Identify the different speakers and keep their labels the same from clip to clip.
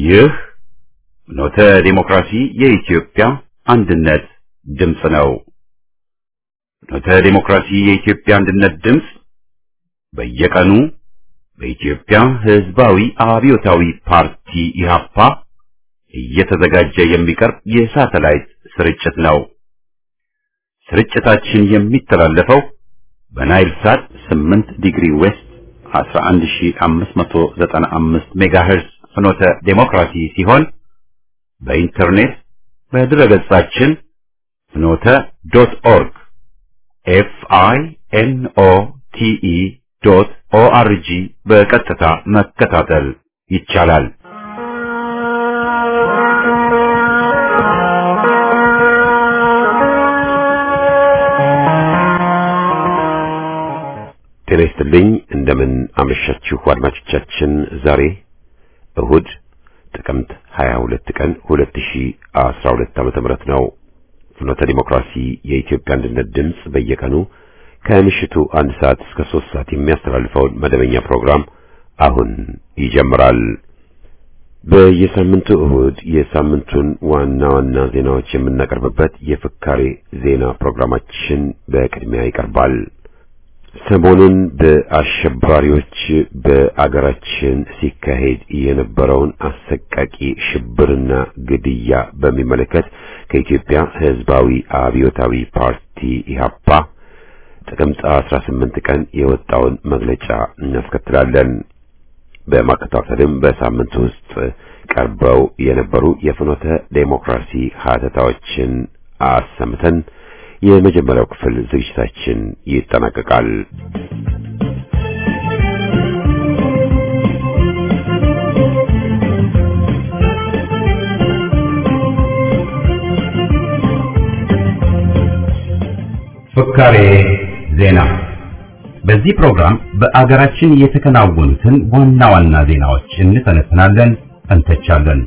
Speaker 1: ይህ ኖተ ዲሞክራሲ የኢትዮጵያ አንድነት ድምፅ ነው። ኖተ ዲሞክራሲ የኢትዮጵያ አንድነት ድምፅ በየቀኑ በኢትዮጵያ ሕዝባዊ አብዮታዊ ፓርቲ ኢህአፓ እየተዘጋጀ የሚቀርብ የሳተላይት ስርጭት ነው። ስርጭታችን የሚተላለፈው በናይል ሳት 8 ዲግሪ ዌስት 11595 ሜጋሄርዝ ፍኖተ ዴሞክራሲ ሲሆን በኢንተርኔት በድረገጻችን ፍኖተ ዶት ኦርግ ኤፍ አይ ኤን ኦ ቲ ኢ ዶት ኦ አር ጂ በቀጥታ መከታተል ይቻላል። ጤና ይስጥልኝ። እንደምን አመሻችሁ አድማጮቻችን። ዛሬ እሁድ ጥቅምት 22 ቀን 2012 ዓመተ ምህረት ነው። ፍኖተ ዲሞክራሲ የኢትዮጵያ አንድነት ድምፅ በየቀኑ ከምሽቱ አንድ ሰዓት እስከ ሶስት ሰዓት የሚያስተላልፈውን መደበኛ ፕሮግራም አሁን ይጀምራል። በየሳምንቱ እሁድ የሳምንቱን ዋና ዋና ዜናዎች የምናቀርብበት የፍካሬ ዜና ፕሮግራማችን በቅድሚያ ይቀርባል። ሰሞኑን በአሸባሪዎች በአገራችን ሲካሄድ የነበረውን አሰቃቂ ሽብርና ግድያ በሚመለከት ከኢትዮጵያ ሕዝባዊ አብዮታዊ ፓርቲ ኢህአፓ ጥቅምት 18 ቀን የወጣውን መግለጫ እናስከትላለን። በማከታተልም በሳምንት ውስጥ ቀርበው የነበሩ የፍኖተ ዴሞክራሲ ሀተታዎችን አሰምተን የመጀመሪያው ክፍል ዝግጅታችን ይጠናቀቃል። ፍካሬ ዜና። በዚህ ፕሮግራም በአገራችን የተከናወኑትን ዋና ዋና ዜናዎች እንተነትናለን፣ እንተቻለን።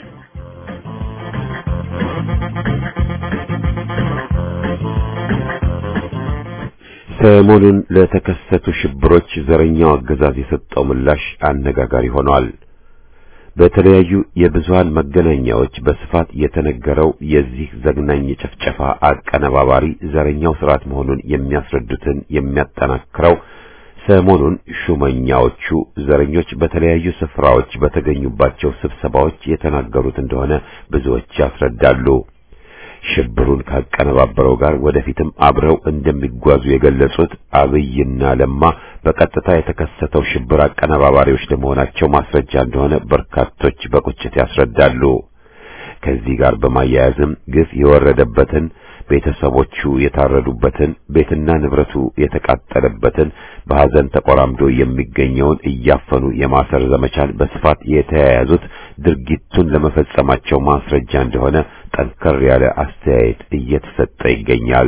Speaker 1: ሰሞኑን ለተከሰቱ ሽብሮች ዘረኛው አገዛዝ የሰጠው ምላሽ አነጋጋሪ ሆኗል። በተለያዩ የብዙሃን መገናኛዎች በስፋት የተነገረው የዚህ ዘግናኝ ጭፍጨፋ አቀነባባሪ ዘረኛው ስርዓት መሆኑን የሚያስረዱትን የሚያጠናክረው ሰሞኑን ሹመኛዎቹ ዘረኞች በተለያዩ ስፍራዎች በተገኙባቸው ስብሰባዎች የተናገሩት እንደሆነ ብዙዎች ያስረዳሉ። ሽብሩን ካቀነባበረው ጋር ወደፊትም አብረው እንደሚጓዙ የገለጹት አብይና ለማ በቀጥታ የተከሰተው ሽብር አቀነባባሪዎች ለመሆናቸው ማስረጃ እንደሆነ በርካቶች በቁጭት ያስረዳሉ። ከዚህ ጋር በማያያዝም ግፍ የወረደበትን ቤተሰቦቹ የታረዱበትን ቤትና ንብረቱ የተቃጠለበትን በሐዘን ተቆራምዶ የሚገኘውን እያፈኑ የማሰር ዘመቻን በስፋት የተያያዙት ድርጊቱን ለመፈጸማቸው ማስረጃ እንደሆነ ጠንከር ያለ አስተያየት እየተሰጠ ይገኛል።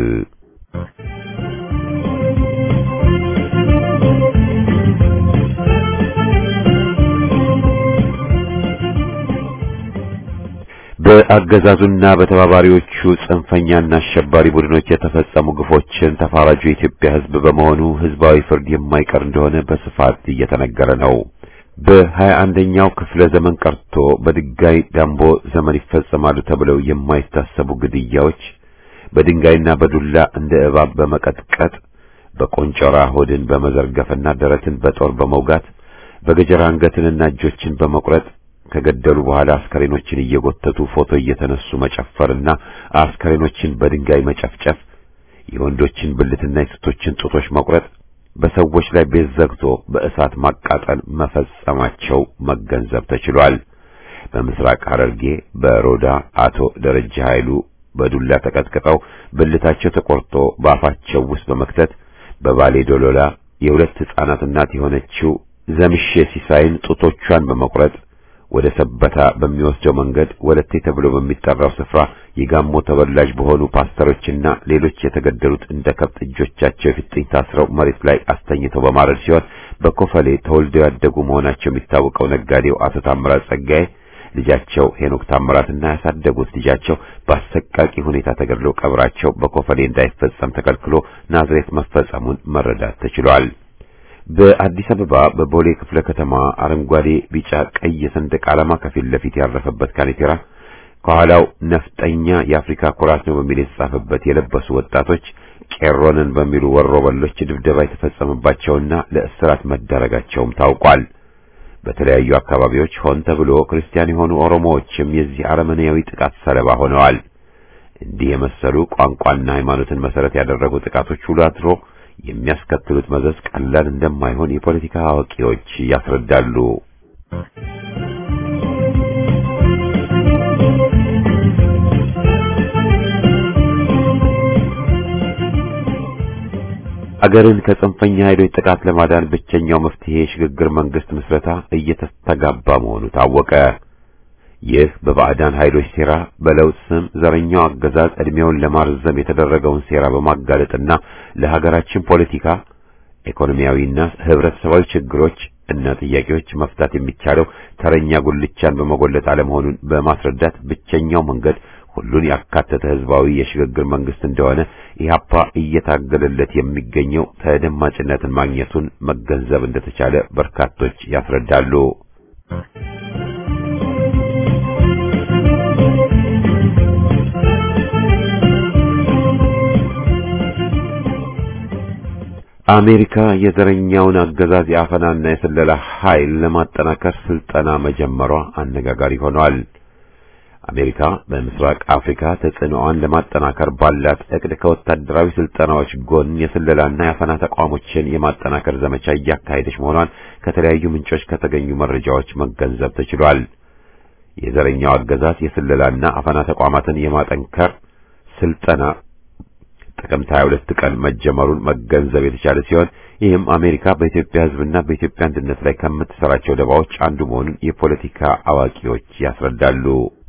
Speaker 1: በአገዛዙና በተባባሪዎቹ ጽንፈኛና አሸባሪ ቡድኖች የተፈጸሙ ግፎችን ተፋራጁ የኢትዮጵያ ሕዝብ በመሆኑ ሕዝባዊ ፍርድ የማይቀር እንደሆነ በስፋት እየተነገረ ነው። በሀያ አንደኛው ክፍለ ዘመን ቀርቶ በድንጋይ ዳምቦ ዘመን ይፈጸማሉ ተብለው የማይታሰቡ ግድያዎች በድንጋይና በዱላ እንደ እባብ በመቀጥቀጥ በቆንጮራ ሆድን በመዘርገፍና ደረትን በጦር በመውጋት በገጀራ አንገትንና እጆችን በመቁረጥ ከገደሉ በኋላ አስከሬኖችን እየጎተቱ ፎቶ እየተነሱ መጨፈርና አስከሬኖችን በድንጋይ መጨፍጨፍ፣ የወንዶችን ብልትና የሴቶችን ጡቶች መቁረጥ፣ በሰዎች ላይ ቤት ዘግቶ በእሳት ማቃጠል መፈጸማቸው መገንዘብ ተችሏል። በምስራቅ ሐረርጌ በሮዳ አቶ ደረጃ ኃይሉ በዱላ ተቀጥቅጠው ብልታቸው ተቆርጦ በአፋቸው ውስጥ በመክተት በባሌ ዶሎላ የሁለት ሕፃናት እናት የሆነችው ዘምሼ ሲሳይን ጡቶቿን በመቁረጥ ወደ ሰበታ በሚወስደው መንገድ ወለቴ ተብሎ በሚጠራው ስፍራ የጋሞ ተወላጅ በሆኑ ፓስተሮችና ሌሎች የተገደሉት እንደ ከብት እጆቻቸው የፊጥኝ ታስረው መሬት ላይ አስተኝተው በማረድ ሲሆን በኮፈሌ ተወልደው ያደጉ መሆናቸው የሚታወቀው ነጋዴው አቶ ታምራት ጸጋዬ ልጃቸው ሄኖክ ታምራትና ያሳደጉት ልጃቸው በአሰቃቂ ሁኔታ ተገድለው ቀብራቸው በኮፈሌ እንዳይፈጸም ተከልክሎ ናዝሬት መፈጸሙን መረዳት ተችሏል። በአዲስ አበባ በቦሌ ክፍለ ከተማ አረንጓዴ፣ ቢጫ፣ ቀይ ሰንደቅ ዓላማ ከፊት ለፊት ያረፈበት ካኔቴራ ከኋላው ነፍጠኛ የአፍሪካ ኩራት ነው በሚል የተጻፈበት የለበሱ ወጣቶች ቄሮንን በሚሉ ወሮበሎች ድብደባ የተፈጸመባቸውና ለእስራት መዳረጋቸውም ታውቋል። በተለያዩ አካባቢዎች ሆን ተብሎ ክርስቲያን የሆኑ ኦሮሞዎችም የዚህ አረመኔያዊ ጥቃት ሰለባ ሆነዋል። እንዲህ የመሰሉ ቋንቋና ሃይማኖትን መሰረት ያደረጉ ጥቃቶች ውሎ አድሮ የሚያስከትሉት መዘዝ ቀላል እንደማይሆን የፖለቲካ አዋቂዎች ያስረዳሉ። አገርን ከጽንፈኛ ኃይሎች ጥቃት ለማዳን ብቸኛው መፍትሄ የሽግግር መንግስት ምስረታ እየተስተጋባ መሆኑ ታወቀ። ይህ በባዕዳን ኃይሎች ሴራ በለውጥ ስም ዘረኛው አገዛዝ ዕድሜውን ለማርዘም የተደረገውን ሴራ በማጋለጥና ለሀገራችን ፖለቲካ፣ ኢኮኖሚያዊና ህብረተሰባዊ ችግሮች እና ጥያቄዎች መፍታት የሚቻለው ተረኛ ጉልቻን በመጎለጥ አለመሆኑን በማስረዳት ብቸኛው መንገድ ሁሉን ያካተተ ህዝባዊ የሽግግር መንግስት እንደሆነ ኢህአፓ እየታገለለት የሚገኘው ተደማጭነትን ማግኘቱን መገንዘብ እንደተቻለ በርካቶች ያስረዳሉ። አሜሪካ የዘረኛውን አገዛዝ የአፈናና የስለላ ኃይል ለማጠናከር ስልጠና መጀመሯ አነጋጋሪ ሆኗል። አሜሪካ በምስራቅ አፍሪካ ተጽዕኖዋን ለማጠናከር ባላት እቅድ ከወታደራዊ ስልጠናዎች ጎን የስለላና የአፈና ተቋሞችን የማጠናከር ዘመቻ እያካሄደች መሆኗን ከተለያዩ ምንጮች ከተገኙ መረጃዎች መገንዘብ ተችሏል። የዘረኛው አገዛዝ የስለላና አፈና ተቋማትን የማጠንከር ስልጠና ጥቅምት 22 ቀን መጀመሩን መገንዘብ የተቻለ ሲሆን ይህም አሜሪካ በኢትዮጵያ ሕዝብና በኢትዮጵያ አንድነት ላይ ከምትሰራቸው ደባዎች አንዱ መሆኑን የፖለቲካ አዋቂዎች ያስረዳሉ።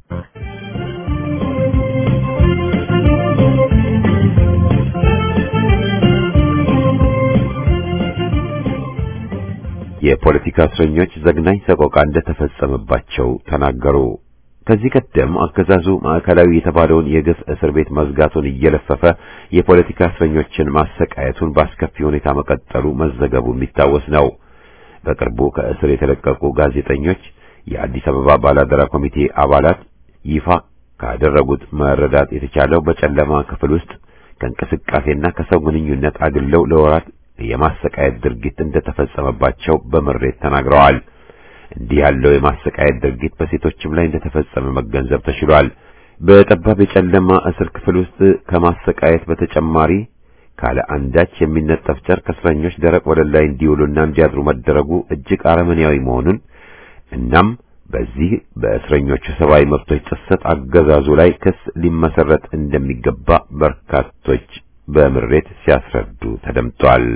Speaker 1: የፖለቲካ እስረኞች ዘግናኝ ሰቆቃ እንደተፈጸመባቸው ተናገሩ። ከዚህ ቀደም አገዛዙ ማዕከላዊ የተባለውን የግፍ እስር ቤት መዝጋቱን እየለፈፈ የፖለቲካ እስረኞችን ማሰቃየቱን በአስከፊ ሁኔታ መቀጠሉ መዘገቡ የሚታወስ ነው። በቅርቡ ከእስር የተለቀቁ ጋዜጠኞች የአዲስ አበባ ባላደራ ኮሚቴ አባላት ይፋ ካደረጉት መረዳት የተቻለው በጨለማ ክፍል ውስጥ ከእንቅስቃሴና ከሰው ግንኙነት አግለው ለወራት የማሰቃየት ድርጊት እንደተፈጸመባቸው በምሬት ተናግረዋል። እንዲህ ያለው የማሰቃየት ድርጊት በሴቶችም ላይ እንደተፈጸመ መገንዘብ ተችሏል። በጠባብ የጨለማ እስር ክፍል ውስጥ ከማሰቃየት በተጨማሪ ካለ አንዳች የሚነጠፍ ጨርቅ እስረኞች ደረቅ ወለል ላይ እንዲውሉና እንዲያድሩ መደረጉ እጅግ አረመኔያዊ መሆኑን እናም በዚህ በእስረኞቹ ሰብአዊ መብቶች ጥሰት አገዛዙ ላይ ክስ ሊመሰረት እንደሚገባ በርካቶች በምሬት ሲያስረዱ ተደምጧል።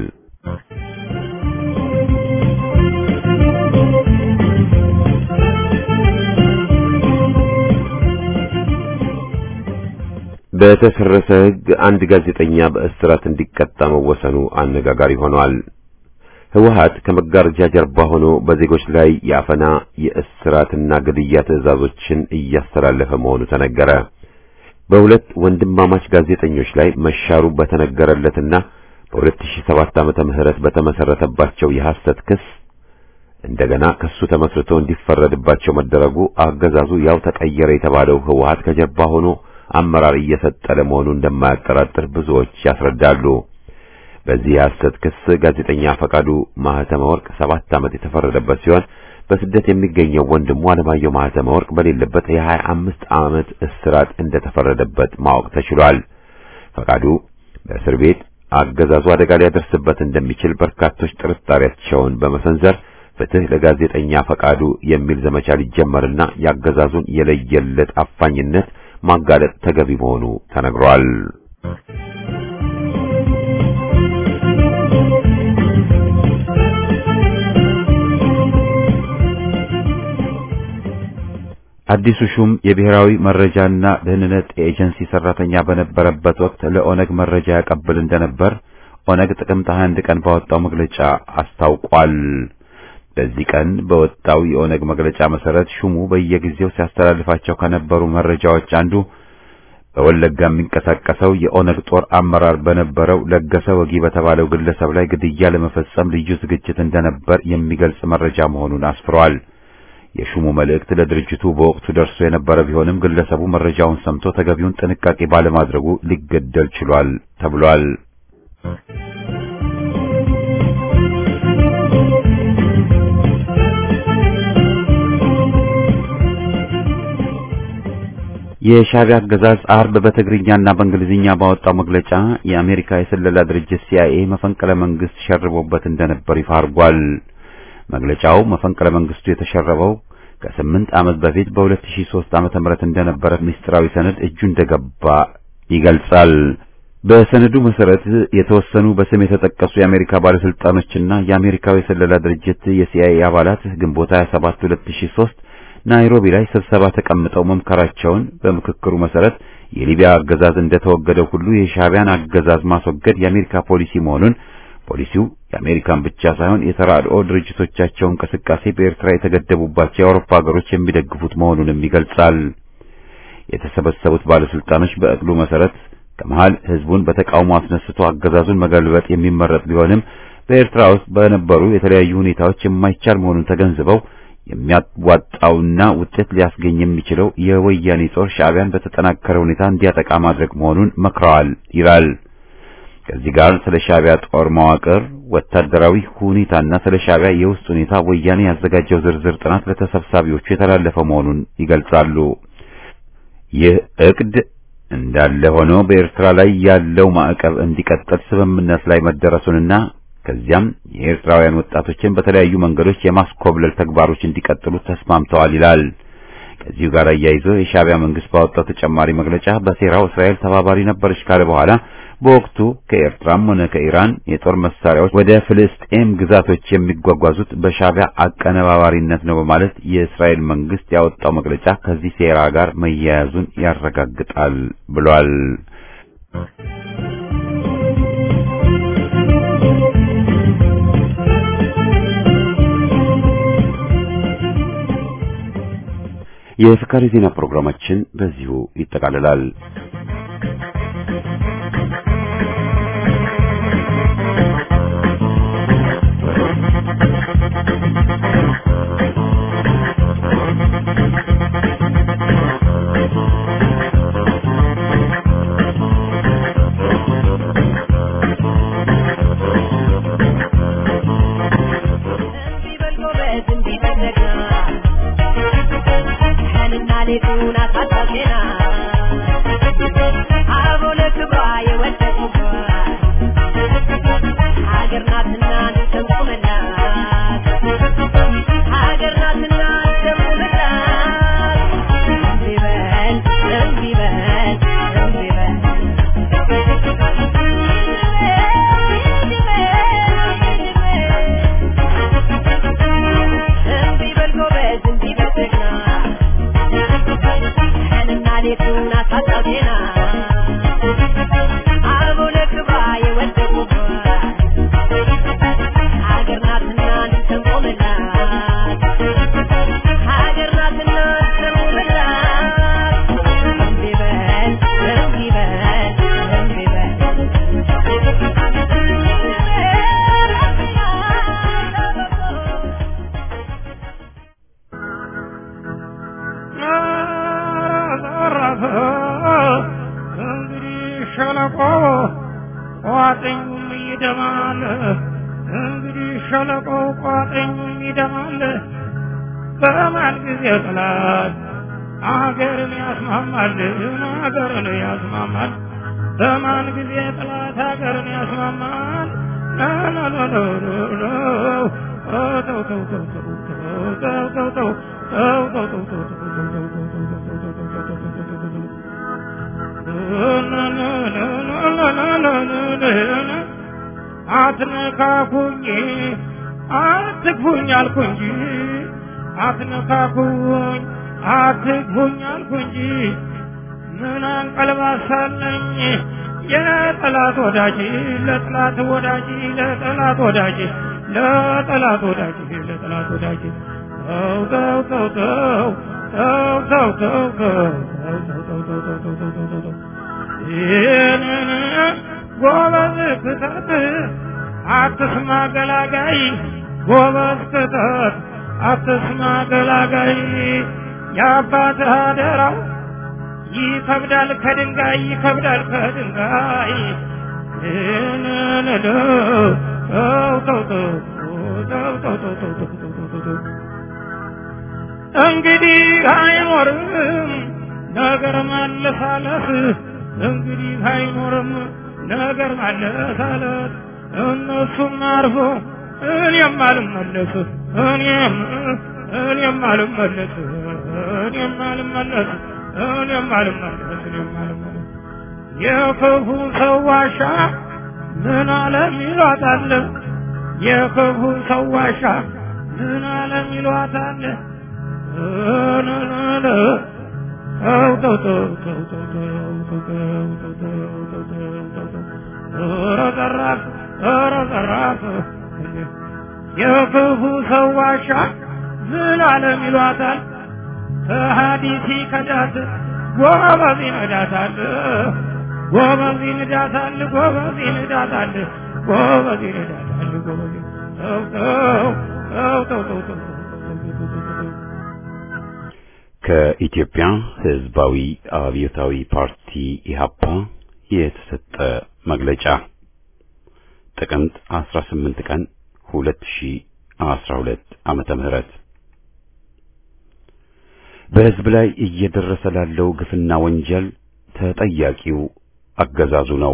Speaker 1: በተሰረሰ ሕግ አንድ ጋዜጠኛ በእስራት እንዲቀጣ መወሰኑ አነጋጋሪ ሆኗል። ህወሓት ከመጋረጃ ጀርባ ሆኖ በዜጎች ላይ የአፈና የእስራትና ግድያ ትዕዛዞችን እያስተላለፈ መሆኑ ተነገረ። በሁለት ወንድማማች ጋዜጠኞች ላይ መሻሩ በተነገረለትና በ2007 ዓመተ ምህረት በተመሰረተባቸው የሐሰት ክስ እንደገና ክሱ ተመስርቶ እንዲፈረድባቸው መደረጉ አገዛዙ ያው ተቀየረ የተባለው ህወሓት ከጀርባ ሆኖ አመራር እየሰጠ ለመሆኑ እንደማያጠራጥር ብዙዎች ያስረዳሉ። በዚህ የሐሰት ክስ ጋዜጠኛ ፈቃዱ ማህተመ ወርቅ ሰባት ዓመት የተፈረደበት ሲሆን በስደት የሚገኘው ወንድሙ አለማየሁ ማህተመ ወርቅ በሌለበት የሀያ አምስት ዓመት እስራት እንደተፈረደበት ማወቅ ተችሏል። ፈቃዱ በእስር ቤት አገዛዙ አደጋ ሊያደርስበት እንደሚችል በርካቶች ጥርጣሬያቸውን በመሰንዘር ፍትህ ለጋዜጠኛ ፈቃዱ የሚል ዘመቻ ሊጀመርና የአገዛዙን የለየለት አፋኝነት ማጋለጥ ተገቢ መሆኑ ተነግሯል። አዲሱ ሹም የብሔራዊ መረጃና ደህንነት ኤጀንሲ ሰራተኛ በነበረበት ወቅት ለኦነግ መረጃ ያቀብል እንደነበር ኦነግ ጥቅምት 21 ቀን ባወጣው መግለጫ አስታውቋል። በዚህ ቀን በወጣው የኦነግ መግለጫ መሰረት ሹሙ በየጊዜው ሲያስተላልፋቸው ከነበሩ መረጃዎች አንዱ በወለጋ የሚንቀሳቀሰው የኦነግ ጦር አመራር በነበረው ለገሰ ወጊ በተባለው ግለሰብ ላይ ግድያ ለመፈጸም ልዩ ዝግጅት እንደነበር የሚገልጽ መረጃ መሆኑን አስፍሯል። የሹሙ መልእክት ለድርጅቱ በወቅቱ ደርሶ የነበረ ቢሆንም ግለሰቡ መረጃውን ሰምቶ ተገቢውን ጥንቃቄ ባለማድረጉ ሊገደል ችሏል ተብሏል። የሻዕቢያ አገዛዝ አርብ በትግርኛና በእንግሊዝኛ ባወጣው መግለጫ የአሜሪካ የስለላ ድርጅት ሲአይኤ መፈንቅለ መንግስት ሸርቦበት እንደነበር ይፋ አድርጓል። መግለጫው መፈንቅለ መንግስቱ የተሸረበው ከስምንት ዓመት በፊት በ2003 ዓመተ ምህረት እንደነበረ ምስጢራዊ ሰነድ እጁ እንደገባ ይገልጻል። በሰነዱ መሰረት የተወሰኑ በስም የተጠቀሱ የአሜሪካ ባለስልጣኖችና የአሜሪካው የስለላ ድርጅት የሲአይኤ አባላት ግንቦት 27 2003 ናይሮቢ ላይ ስብሰባ ተቀምጠው መምከራቸውን በምክክሩ መሰረት የሊቢያ አገዛዝ እንደተወገደው ሁሉ የሻዕቢያን አገዛዝ ማስወገድ የአሜሪካ ፖሊሲ መሆኑን ፖሊሲው የአሜሪካን ብቻ ሳይሆን የተራድኦ ድርጅቶቻቸው እንቅስቃሴ በኤርትራ የተገደቡባቸው የአውሮፓ ሀገሮች የሚደግፉት መሆኑንም ይገልጻል። የተሰበሰቡት ባለስልጣኖች በእቅሉ መሰረት ከመሃል ህዝቡን በተቃውሞ አስነስቶ አገዛዙን መገልበጥ የሚመረጥ ቢሆንም በኤርትራ ውስጥ በነበሩ የተለያዩ ሁኔታዎች የማይቻል መሆኑን ተገንዝበው የሚያዋጣውና ውጤት ሊያስገኝ የሚችለው የወያኔ ጦር ሻዕቢያን በተጠናከረ ሁኔታ እንዲያጠቃ ማድረግ መሆኑን መክረዋል ይላል። ከዚህ ጋር ስለ ሻዕቢያ ጦር መዋቅር፣ ወታደራዊ ሁኔታና ስለ ሻዕቢያ የውስጥ ሁኔታ ወያኔ ያዘጋጀው ዝርዝር ጥናት ለተሰብሳቢዎቹ የተላለፈ መሆኑን ይገልጻሉ። ይህ እቅድ እንዳለ ሆኖ በኤርትራ ላይ ያለው ማዕቀብ እንዲቀጥል ስምምነት ላይ መደረሱንና ከዚያም የኤርትራውያን ወጣቶችን በተለያዩ መንገዶች የማስኮብለል ተግባሮች እንዲቀጥሉ ተስማምተዋል ይላል። ከዚሁ ጋር አያይዞ የሻዕቢያ መንግስት ባወጣው ተጨማሪ መግለጫ በሴራው እስራኤል ተባባሪ ነበረች ካለ በኋላ በወቅቱ ከኤርትራም ሆነ ከኢራን የጦር መሳሪያዎች ወደ ፍልስጤም ግዛቶች የሚጓጓዙት በሻዕቢያ አቀነባባሪነት ነው በማለት የእስራኤል መንግስት ያወጣው መግለጫ ከዚህ ሴራ ጋር መያያዙን ያረጋግጣል ብሏል። የፍካሪ ዜና ፕሮግራማችን በዚሁ ይጠቃልላል።
Speaker 2: ሸለቆ ቋጥኙም ይደማል። እንግዲህ ሸለቆ ቋጥኙም ይደማል። በማን ጊዜ ጥላት አገርን ያስማማል፣ አገርን ያስማማል። በማን ጊዜ ጥላት አገርን ያስማማል። አትነካኩኝ አትግፉኝ አልኩ እንጂ አትነካኩኝ አትግፉኝ አልኩ እንጂ ምን አንቀልባሳለኝ የጠላት ወዳጅ ለጠላት ወዳጅ ለጠላት ወዳጅ ለጠላት ወዳጅ ለጠላት ወዳጅ ተው ተው ተው ተው ተው ተው ተው ተው ተው ተው ተው ተው ተው ተው ይህንን ጎበዝ ክተት አትስማ ገላጋይ ጎበዝ ክተት አትስማ ገላጋይ የአባትህ አደራው ይከብዳል ከድንጋይ ይከብዳል ከድንጋይ ይህንን ተው ተው ተው ተው ተው ተው ተው ተው ተው ተው ተው እንግዲህ አይኖርም ነገር ማለሳለስ እንግዲህ አይኖርም ነገር ማለሳለስ እነሱም አርፎ እኔም አልመለስ እኔም እኔም አልመለስ እኔም አልመለስ እኔም አልመለስ እኔም አልመለስ የክፉ ሰው ዋሻ ምን አለም ይሏታል የክፉ ሰው ዋሻ ምን አለም ይሏታል የክፉ ሰው ዋሻ ዝላለም ይሏታል ከሀዲሲ ከዳት ጎበዝ ይነዳታል ጎበዝ ይነዳታል ጎበዝ ይነዳታል ጎበዝ ይነዳታል ጎበዝ ተው ተው ተው ተው ተው
Speaker 1: ከኢትዮጵያ ሕዝባዊ አብዮታዊ ፓርቲ ኢህአፓ የተሰጠ መግለጫ ጥቅምት 18 ቀን 2012 ዓመተ ምህረት በሕዝብ ላይ እየደረሰ ላለው ግፍና ወንጀል ተጠያቂው አገዛዙ ነው።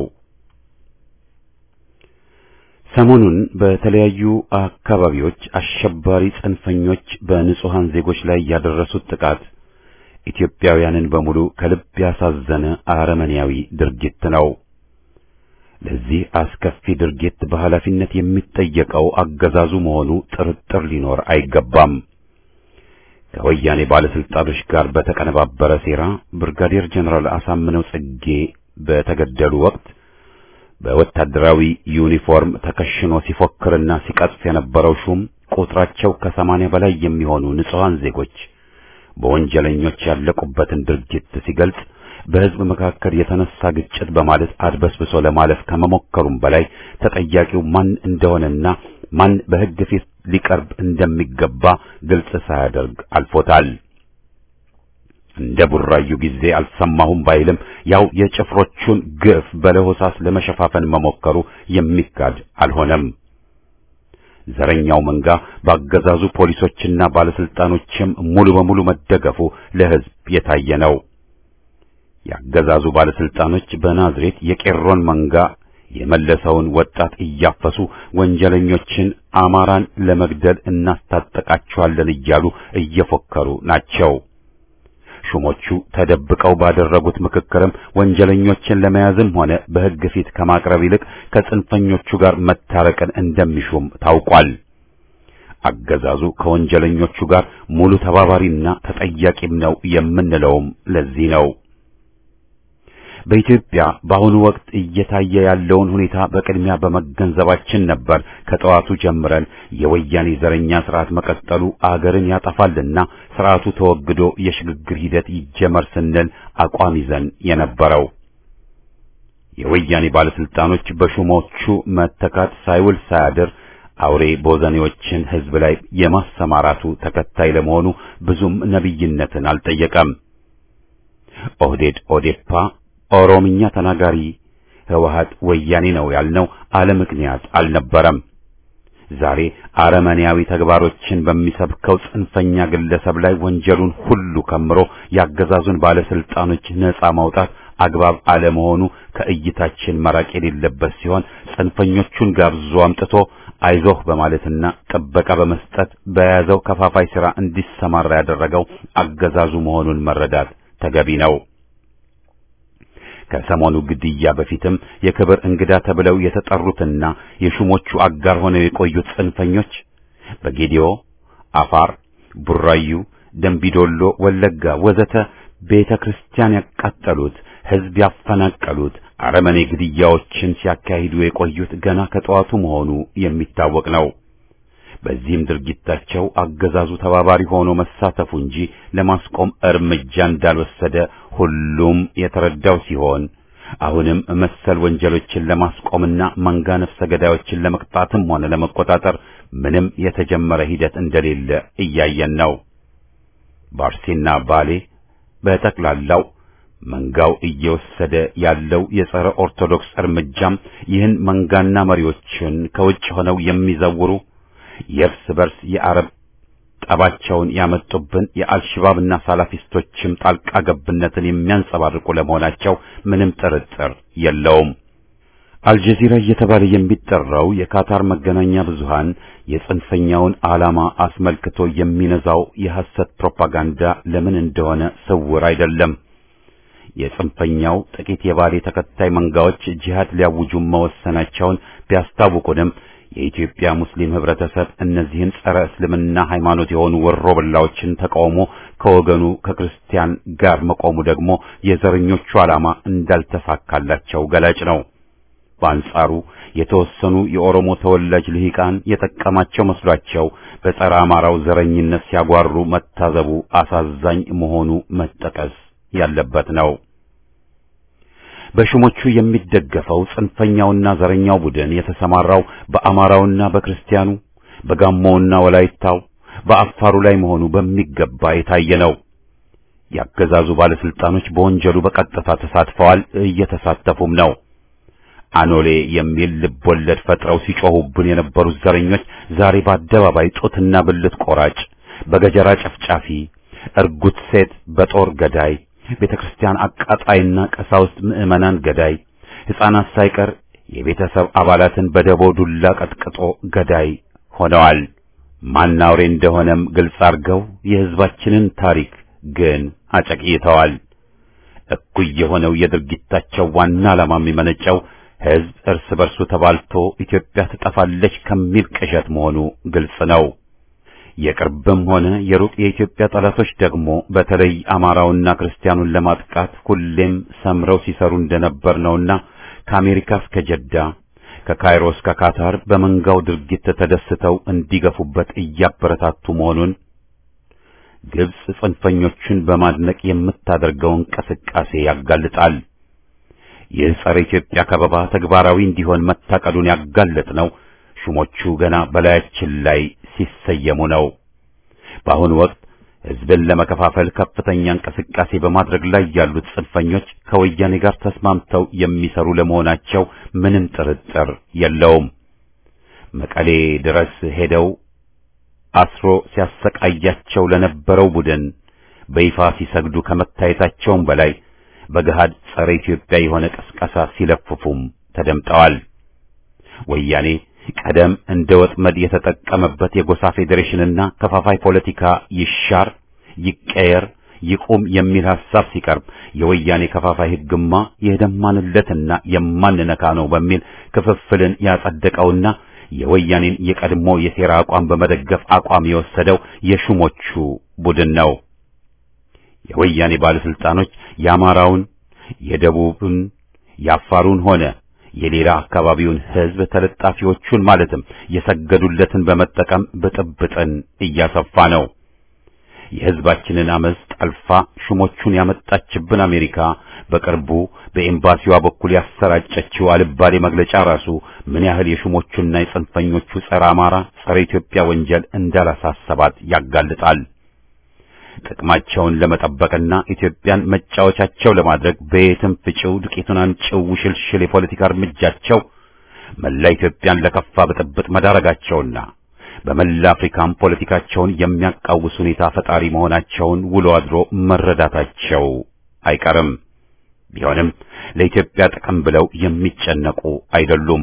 Speaker 1: ሰሞኑን በተለያዩ አካባቢዎች አሸባሪ ጽንፈኞች በንጹሃን ዜጎች ላይ ያደረሱት ጥቃት ኢትዮጵያውያንን በሙሉ ከልብ ያሳዘነ አረመኔያዊ ድርጊት ነው። ለዚህ አስከፊ ድርጊት በኃላፊነት የሚጠየቀው አገዛዙ መሆኑ ጥርጥር ሊኖር አይገባም። ከወያኔ ባለስልጣኖች ጋር በተቀነባበረ ሴራ ብርጋዴር ጀነራል አሳምነው ጽጌ በተገደሉ ወቅት በወታደራዊ ዩኒፎርም ተከሽኖ ሲፎክርና ሲቀጥፍ የነበረው ሹም ቁጥራቸው ከሰማንያ በላይ የሚሆኑ ንጹሃን ዜጎች በወንጀለኞች ያለቁበትን ድርጊት ሲገልጽ በሕዝብ መካከል የተነሳ ግጭት በማለት አድበስብሶ ለማለፍ ከመሞከሩም በላይ ተጠያቂው ማን እንደሆነና ማን በሕግ ፊት ሊቀርብ እንደሚገባ ግልጽ ሳያደርግ አልፎታል። እንደ ቡራዩ ጊዜ አልሰማሁም ባይልም ያው የጭፍሮቹን ግፍ በለሆሳስ ለመሸፋፈን መሞከሩ የሚካድ አልሆነም። ዘረኛው መንጋ በአገዛዙ ፖሊሶችና ባለስልጣኖችም ሙሉ በሙሉ መደገፉ ለሕዝብ የታየ ነው። የአገዛዙ ባለስልጣኖች በናዝሬት የቄሮን መንጋ የመለሰውን ወጣት እያፈሱ ወንጀለኞችን አማራን ለመግደል እናስታጠቃቸዋለን እያሉ እየፎከሩ ናቸው። ሹሞቹ ተደብቀው ባደረጉት ምክክርም ወንጀለኞችን ለመያዝም ሆነ በሕግ ፊት ከማቅረብ ይልቅ ከጽንፈኞቹ ጋር መታረቅን እንደሚሹም ታውቋል። አገዛዙ ከወንጀለኞቹ ጋር ሙሉ ተባባሪና ተጠያቂም ነው የምንለውም ለዚህ ነው። በኢትዮጵያ በአሁኑ ወቅት እየታየ ያለውን ሁኔታ በቅድሚያ በመገንዘባችን ነበር ከጠዋቱ ጀምረን የወያኔ ዘረኛ ስርዓት መቀጠሉ አገርን ያጠፋልና ስርዓቱ ተወግዶ የሽግግር ሂደት ይጀመር ስንል አቋም ይዘን የነበረው። የወያኔ ባለስልጣኖች በሹሞቹ መተካት ሳይውል ሳያድር አውሬ ቦዘኔዎችን ህዝብ ላይ የማሰማራቱ ተከታይ ለመሆኑ ብዙም ነቢይነትን አልጠየቀም። ኦህዴድ ኦዴፓ ኦሮምኛ ተናጋሪ ህወሓት ወያኔ ነው ያልነው አለ ምክንያት አልነበረም። ዛሬ አረመኔያዊ ተግባሮችን በሚሰብከው ጽንፈኛ ግለሰብ ላይ ወንጀሉን ሁሉ ከምሮ ያገዛዙን ባለስልጣኖች ነጻ ማውጣት አግባብ አለመሆኑ ከእይታችን መራቅ የሌለበት ሲሆን ጽንፈኞቹን ጋብዞ አምጥቶ አይዞህ በማለትና ጥበቃ በመስጠት በያዘው ከፋፋይ ሥራ እንዲሰማራ ያደረገው አገዛዙ መሆኑን መረዳት ተገቢ ነው። ከሰሞኑ ግድያ በፊትም የክብር እንግዳ ተብለው የተጠሩትና የሹሞቹ አጋር ሆነው የቆዩት ጽንፈኞች በጌዲዮ፣ አፋር፣ ቡራዩ፣ ደንቢዶሎ፣ ወለጋ ወዘተ ቤተ ክርስቲያን ያቃጠሉት፣ ሕዝብ ያፈናቀሉት አረመኔ ግድያዎችን ሲያካሂዱ የቆዩት ገና ከጠዋቱ መሆኑ የሚታወቅ ነው። በዚህም ድርጊታቸው አገዛዙ ተባባሪ ሆኖ መሳተፉ እንጂ ለማስቆም እርምጃ እንዳልወሰደ ሁሉም የተረዳው ሲሆን አሁንም መሰል ወንጀሎችን ለማስቆምና መንጋ ነፍሰ ገዳዮችን ለመቅጣትም ሆነ ለመቆጣጠር ምንም የተጀመረ ሂደት እንደሌለ እያየን ነው። ባርሴና ባሌ በጠቅላላው መንጋው እየወሰደ ያለው የጸረ ኦርቶዶክስ እርምጃም ይህን መንጋና መሪዎችን ከውጭ ሆነው የሚዘውሩ የእርስ በርስ የአረብ ጠባቸውን ያመጡብን የአልሽባብና ሳላፊስቶችም ጣልቃ ገብነትን የሚያንጸባርቁ ለመሆናቸው ምንም ጥርጥር የለውም። አልጀዚራ እየተባለ የሚጠራው የካታር መገናኛ ብዙሃን የጽንፈኛውን ዓላማ አስመልክቶ የሚነዛው የሐሰት ፕሮፓጋንዳ ለምን እንደሆነ ስውር አይደለም። የጽንፈኛው ጥቂት የባሌ ተከታይ መንጋዎች ጂሃድ ሊያውጁ መወሰናቸውን ቢያስታውቁንም የኢትዮጵያ ሙስሊም ህብረተሰብ እነዚህን ጸረ እስልምና ሃይማኖት የሆኑ ወሮ በላዎችን ተቃውሞ ከወገኑ ከክርስቲያን ጋር መቆሙ ደግሞ የዘረኞቹ ዓላማ እንዳልተሳካላቸው ገላጭ ነው። በአንጻሩ የተወሰኑ የኦሮሞ ተወላጅ ልሂቃን የጠቀማቸው መስሏቸው በጸረ አማራው ዘረኝነት ሲያጓሩ መታዘቡ አሳዛኝ መሆኑ መጠቀስ ያለበት ነው። በሹሞቹ የሚደገፈው ጽንፈኛውና ዘረኛው ቡድን የተሰማራው በአማራውና በክርስቲያኑ በጋሞውና ወላይታው በአፋሩ ላይ መሆኑ በሚገባ የታየ ነው። ያገዛዙ ባለስልጣኖች በወንጀሉ በቀጥታ ተሳትፈዋል፣ እየተሳተፉም ነው። አኖሌ የሚል ልቦለድ ፈጥረው ሲጮሁብን የነበሩት ዘረኞች ዛሬ በአደባባይ ጡትና ብልት ቆራጭ፣ በገጀራ ጨፍጫፊ፣ እርጉት ሴት በጦር ገዳይ ቤተ ክርስቲያን አቃጣይና ቀሳውስት ምዕመናን ገዳይ፣ ሕፃናት ሳይቀር የቤተሰብ አባላትን በደቦ ዱላ ቀጥቅጦ ገዳይ ሆነዋል። ማናውሬ እንደሆነም ግልጽ አድርገው የሕዝባችንን ታሪክ ግን አጨቅይተዋል። እኩይ የሆነው የድርጊታቸው ዋና ዓላማ የሚመነጨው ሕዝብ እርስ በርሱ ተባልቶ ኢትዮጵያ ትጠፋለች ከሚል ቅዠት መሆኑ ግልጽ ነው። የቅርብም ሆነ የሩቅ የኢትዮጵያ ጠላቶች ደግሞ በተለይ አማራውና ክርስቲያኑን ለማጥቃት ሁሌም ሰምረው ሲሰሩ እንደነበር ነውና ከአሜሪካ እስከ ጀዳ ከካይሮ እስከ ካታር በመንጋው ድርጊት ተደስተው እንዲገፉበት እያበረታቱ መሆኑን ግብጽ ጽንፈኞቹን በማድነቅ የምታደርገው እንቅስቃሴ ያጋልጣል። ይህ ጸረ ኢትዮጵያ ከበባ ተግባራዊ እንዲሆን መታቀዱን ያጋለጥ ነው ሹሞቹ ገና በላያችን ላይ ሲሰየሙ ነው። በአሁኑ ወቅት ሕዝብን ለመከፋፈል ከፍተኛ እንቅስቃሴ በማድረግ ላይ ያሉት ጽንፈኞች ከወያኔ ጋር ተስማምተው የሚሰሩ ለመሆናቸው ምንም ጥርጥር የለውም። መቀሌ ድረስ ሄደው አስሮ ሲያሰቃያቸው ለነበረው ቡድን በይፋ ሲሰግዱ ከመታየታቸውም በላይ በገሃድ ጸረ ኢትዮጵያ የሆነ ቅስቀሳ ሲለፍፉም ተደምጠዋል። ወያኔ ቀደም እንደ ወጥመድ የተጠቀመበት የጎሳ ፌዴሬሽንና ከፋፋይ ፖለቲካ ይሻር፣ ይቀየር፣ ይቁም የሚል ሐሳብ ሲቀርብ የወያኔ ከፋፋይ ሕግማ የደማንለትና የማንነካ ነው በሚል ክፍፍልን ያጸደቀውና የወያኔን የቀድሞ የሴራ አቋም በመደገፍ አቋም የወሰደው የሹሞቹ ቡድን ነው። የወያኔ ባለስልጣኖች የአማራውን፣ የደቡብን፣ የአፋሩን ሆነ የሌላ አካባቢውን ሕዝብ ተለጣፊዎቹን ማለትም የሰገዱለትን በመጠቀም ብጥብጥን እያሰፋ ነው። የሕዝባችንን አመፅ ጠልፋ ሹሞቹን ያመጣችብን አሜሪካ በቅርቡ በኤምባሲዋ በኩል ያሰራጨችው አልባሌ መግለጫ ራሱ ምን ያህል የሹሞቹና የጽንፈኞቹ ጸረ አማራ፣ ጸረ ኢትዮጵያ ወንጀል እንዳላሳሰባት ያጋልጣል። ጥቅማቸውን ለመጠበቅና ኢትዮጵያን መጫወቻቸው ለማድረግ በየትም ፍጪው ዱቄቱን አንጭው ውሽልሽል የፖለቲካ እርምጃቸው መላ ኢትዮጵያን ለከፋ ብጥብጥ መዳረጋቸውና በመላ አፍሪካም ፖለቲካቸውን የሚያቃውስ ሁኔታ ፈጣሪ መሆናቸውን ውሎ አድሮ መረዳታቸው አይቀርም። ቢሆንም ለኢትዮጵያ ጥቅም ብለው የሚጨነቁ አይደሉም።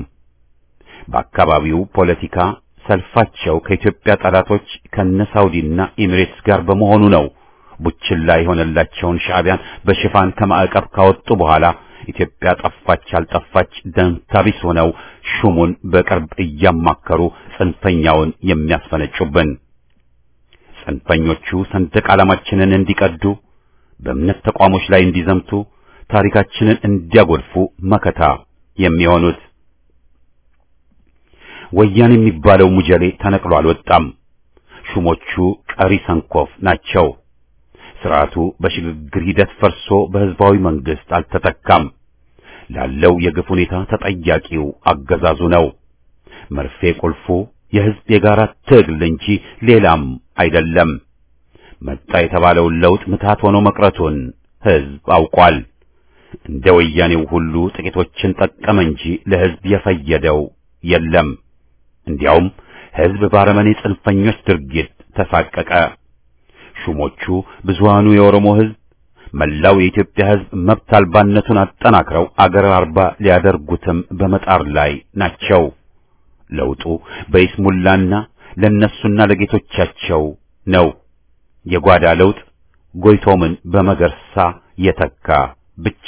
Speaker 1: በአካባቢው ፖለቲካ ሰልፋቸው ከኢትዮጵያ ጠላቶች ከነ ሳውዲና ኤሚሬትስ ጋር በመሆኑ ነው። ቡችላ የሆነላቸውን ሻዕቢያን በሽፋን ከማዕቀብ ካወጡ በኋላ ኢትዮጵያ ጠፋች አልጠፋች ደንታቢስ ሆነው ሹሙን በቅርብ እያማከሩ ጽንፈኛውን የሚያስፈነጩብን። ጽንፈኞቹ ሰንደቅ ዓላማችንን እንዲቀዱ፣ በእምነት ተቋሞች ላይ እንዲዘምቱ፣ ታሪካችንን እንዲያጎድፉ መከታ የሚሆኑት ወያኔ የሚባለው ሙጀሌ ተነቅሎ አልወጣም። ሹሞቹ ቀሪ ሰንኮፍ ናቸው። ስርዓቱ በሽግግር ሂደት ፈርሶ በህዝባዊ መንግስት አልተተካም። ላለው የግፍ ሁኔታ ተጠያቂው አገዛዙ ነው። መርፌ ቁልፉ የሕዝብ የጋራ ትግል እንጂ ሌላም አይደለም። መጣ የተባለውን ለውጥ ምትሃት ሆኖ መቅረቱን ሕዝብ አውቋል። እንደ ወያኔው ሁሉ ጥቂቶችን ጠቀመ እንጂ ለሕዝብ የፈየደው የለም። እንዲያውም ሕዝብ ባረመኔ ጽንፈኞች ድርጊት ተሳቀቀ። ሹሞቹ ብዙሃኑ የኦሮሞ ሕዝብ መላው የኢትዮጵያ ሕዝብ መብት አልባነቱን አጠናክረው አገር አልባ ሊያደርጉትም በመጣር ላይ ናቸው። ለውጡ በይስሙላና ለነሱና ለጌቶቻቸው ነው። የጓዳ ለውጥ ጎይቶምን በመገርሳ የተካ ብቻ።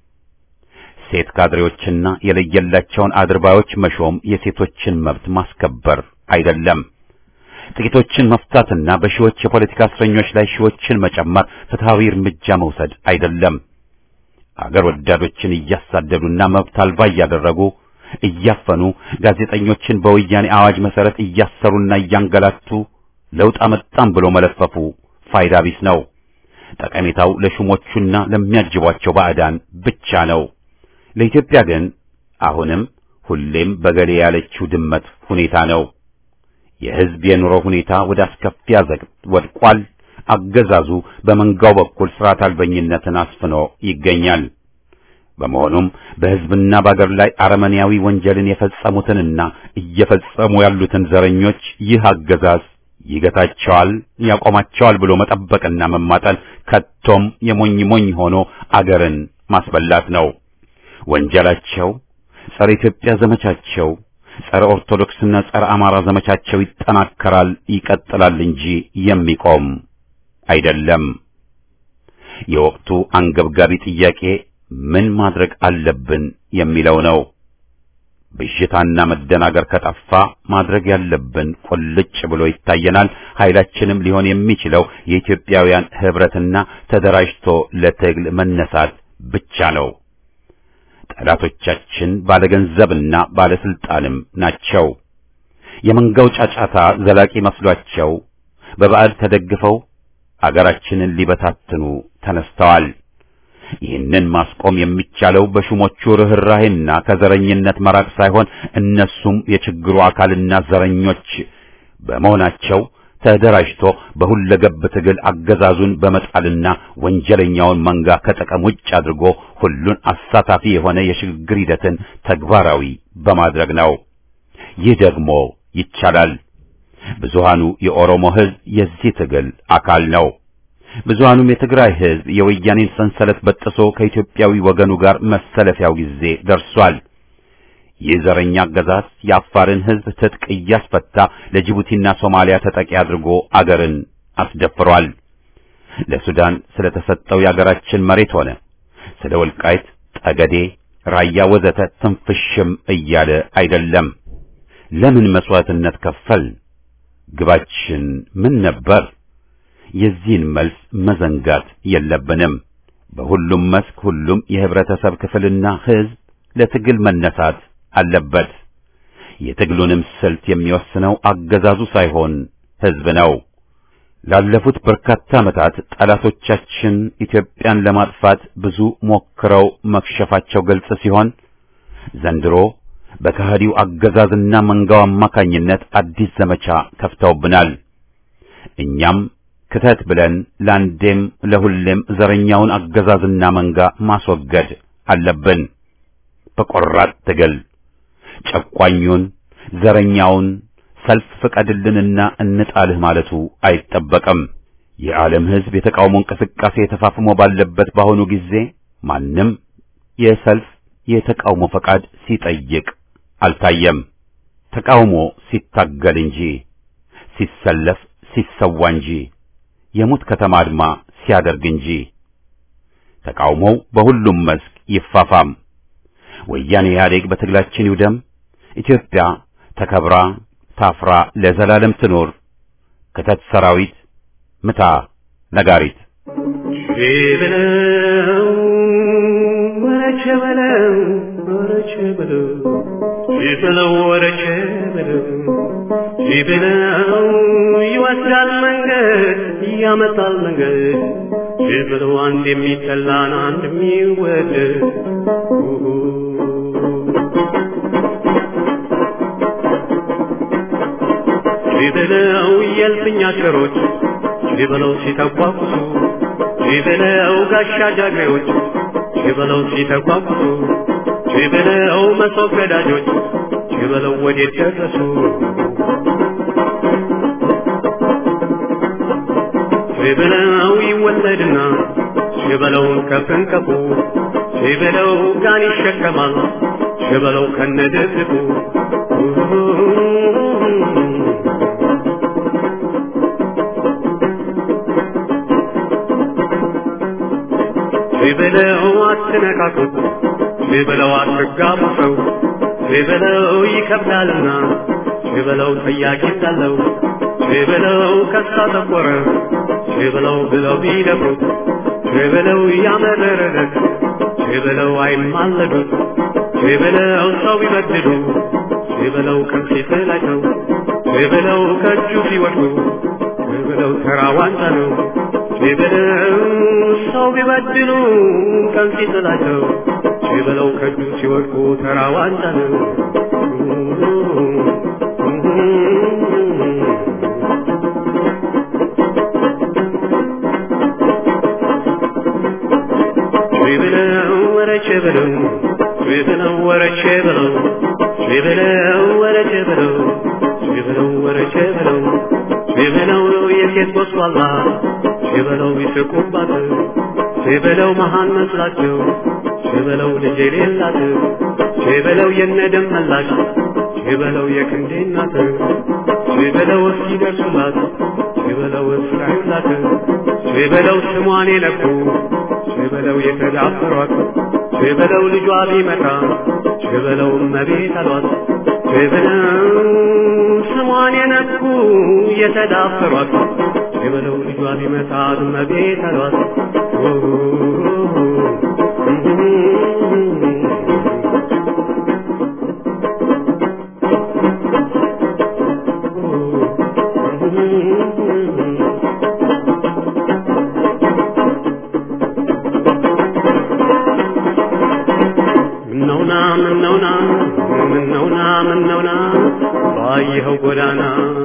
Speaker 1: ሴት ካድሬዎችና የለየላቸውን አድርባዮች መሾም የሴቶችን መብት ማስከበር አይደለም። ጥቂቶችን መፍታትና በሺዎች የፖለቲካ እስረኞች ላይ ሺዎችን መጨመር ፍትሐዊ እርምጃ መውሰድ አይደለም። አገር ወዳዶችን እያሳደዱና መብት አልባ እያደረጉ እያፈኑ ጋዜጠኞችን በወያኔ አዋጅ መሰረት እያሰሩና እያንገላቱ ለውጥ አመጣም ብሎ መለፈፉ ፋይዳ ቢስ ነው። ጠቀሜታው ለሹሞቹና ለሚያጅቧቸው ባዕዳን ብቻ ነው። ለኢትዮጵያ ግን አሁንም ሁሌም በገሌ ያለችው ድመት ሁኔታ ነው። የሕዝብ የኑሮ ሁኔታ ወደ አስከፊ አዘቅት ወድቋል። አገዛዙ በመንጋው በኩል ስርዓት አልበኝነትን አስፍኖ ይገኛል። በመሆኑም በሕዝብና በአገር ላይ አረመኔያዊ ወንጀልን የፈጸሙትንና እየፈጸሙ ያሉትን ዘረኞች ይህ አገዛዝ ይገታቸዋል፣ ያቆማቸዋል ብሎ መጠበቅና መማጠን ከቶም የሞኝ ሞኝ ሆኖ አገርን ማስበላት ነው። ወንጀላቸው ጸረ ኢትዮጵያ ዘመቻቸው ጸረ ኦርቶዶክስና ጸረ አማራ ዘመቻቸው ይጠናከራል፣ ይቀጥላል እንጂ የሚቆም አይደለም። የወቅቱ አንገብጋቢ ጥያቄ ምን ማድረግ አለብን የሚለው ነው። ብዥታና መደናገር ከጠፋ ማድረግ ያለብን ቁልጭ ብሎ ይታየናል። ኃይላችንም ሊሆን የሚችለው የኢትዮጵያውያን ህብረትና ተደራጅቶ ለትግል መነሳት ብቻ ነው። ጠላቶቻችን ባለገንዘብና ባለስልጣንም ናቸው። የመንጋው ጫጫታ ዘላቂ መስሏቸው በበዓል ተደግፈው አገራችንን ሊበታትኑ ተነስተዋል። ይህንን ማስቆም የሚቻለው በሹሞቹ ርኅራሄና ከዘረኝነት መራቅ ሳይሆን እነሱም የችግሩ አካልና ዘረኞች በመሆናቸው ተደራጅቶ በሁለገብ ትግል አገዛዙን በመጣልና ወንጀለኛውን መንጋ ከጥቅም ውጭ አድርጎ ሁሉን አሳታፊ የሆነ የሽግግር ሂደትን ተግባራዊ በማድረግ ነው። ይህ ደግሞ ይቻላል። ብዙሃኑ የኦሮሞ ሕዝብ የዚህ ትግል አካል ነው። ብዙሃኑም የትግራይ ሕዝብ የወያኔን ሰንሰለት በጥሶ ከኢትዮጵያዊ ወገኑ ጋር መሰለፊያው ጊዜ ደርሷል። ይህ ዘረኛ አገዛዝ የአፋርን ሕዝብ ትጥቅ እያስፈታ ለጅቡቲና ሶማሊያ ተጠቂ አድርጎ አገርን አስደፍሯል። ለሱዳን ስለተሰጠው የአገራችን መሬት ሆነ ስለ ወልቃይት፣ ጠገዴ፣ ራያ ወዘተ ትንፍሽም እያለ አይደለም። ለምን መስዋዕትነት ከፈል? ግባችን ምን ነበር? የዚህን መልስ መዘንጋት የለብንም። በሁሉም መስክ ሁሉም የህብረተሰብ ክፍልና ሕዝብ ለትግል መነሳት አለበት። የትግሉንም ስልት የሚወስነው አገዛዙ ሳይሆን ሕዝብ ነው። ላለፉት በርካታ ዓመታት ጠላቶቻችን ኢትዮጵያን ለማጥፋት ብዙ ሞክረው መክሸፋቸው ግልጽ ሲሆን ዘንድሮ በከሃዲው አገዛዝና መንጋው አማካኝነት አዲስ ዘመቻ ከፍተውብናል። እኛም ክተት ብለን ለአንዴም ለሁሌም ዘረኛውን አገዛዝና መንጋ ማስወገድ አለብን። በቆራጥ ትግል ጨቋኙን ዘረኛውን ሰልፍ ፍቀድልንና እንጣልህ ማለቱ አይጠበቅም። የዓለም ሕዝብ የተቃውሞ እንቅስቃሴ ተፋፍሞ ባለበት በአሁኑ ጊዜ ማንም የሰልፍ የተቃውሞ ፈቃድ ሲጠይቅ አልታየም። ተቃውሞ ሲታገል እንጂ ሲሰለፍ ሲሰዋ እንጂ የሙት ከተማ አድማ ሲያደርግ እንጂ። ተቃውሞው በሁሉም መስክ ይፋፋም። ወያኔ ኢህአዴግ በትግላችን ይውደም። ኢትዮጵያ ተከብራ ታፍራ ለዘላለም ትኖር። ክተት ሰራዊት ምታ ነጋሪት
Speaker 3: ሸበለው ወረቸ በለው ወረቸ በለው ሸበለው ወረቸ በለው ሸበለው ይወስዳል መንገድ ያመጣል መንገድ ችበለው አንድ የሚጠላን አንድ የሚወደድ ችበለው የልፍኝ አሽከሮች ችበለው ሲተቋቁሱ ችበለው ጋሻ ጃግሬዎች ችበለው ሲተቋቁሱ ችበለው መሶብ ገዳጆች ችበለው ወዴት ደረሱ ችበለው ይወለድና ችበለውን ከፍንቀፉ ችበለው ጋን ይሸከማል ችበለው ከነድብቁ ችበለው አትነካኩት ችበለው አትጋቡ ሰው ችበለው ይከብዳልና ችበለው ጠያቂ እንዳለው ችበለው ከሳ ጠቆረ ችበለው ብለው ቢደፍሩት ችበለው ያመረረለት ችበለው አይማለዱት ችበለው ሰው ቢበድሉ ችበለው ከፊት ላይ ነው ችበለው ከእጁ ሲወድቁ ችበለው ተራ ዋንጫ ነው ችበለው ሰው ቢበድሉ ከፊት ላይ ነው ችበለው ከእጁ ሲወድቁ ተራ ዋንጫ ነው ችበለው ወረቼ በለው ችበለው ወረቼ በለው ችበለው ወረቼ በለው ችበለው ወረቼ በለው ችበለው የሴት ጎስቋላ ችበለው ይስቁባት ችበለው መሃን መስላቸው ችበለው ልጅ የሌላት ችበለው የነደም መላሽ ችበለው የክንዴ እናት ችበለው እስኪደርሱላት ችበለው እስራዩላት ችበለው ስሟን የነኩ ችበለው የተዳፈሯት ችበለው ልጇ ቢመጣ ችበለው እመቤት አሏት ችበለው ስሟን የነኩ የተዳፈሯት ችበለው ልጇ ቢመጣ እመቤት አሏት ምነውና ምነውና ምነውና ምነውና ባየኸው ጎዳና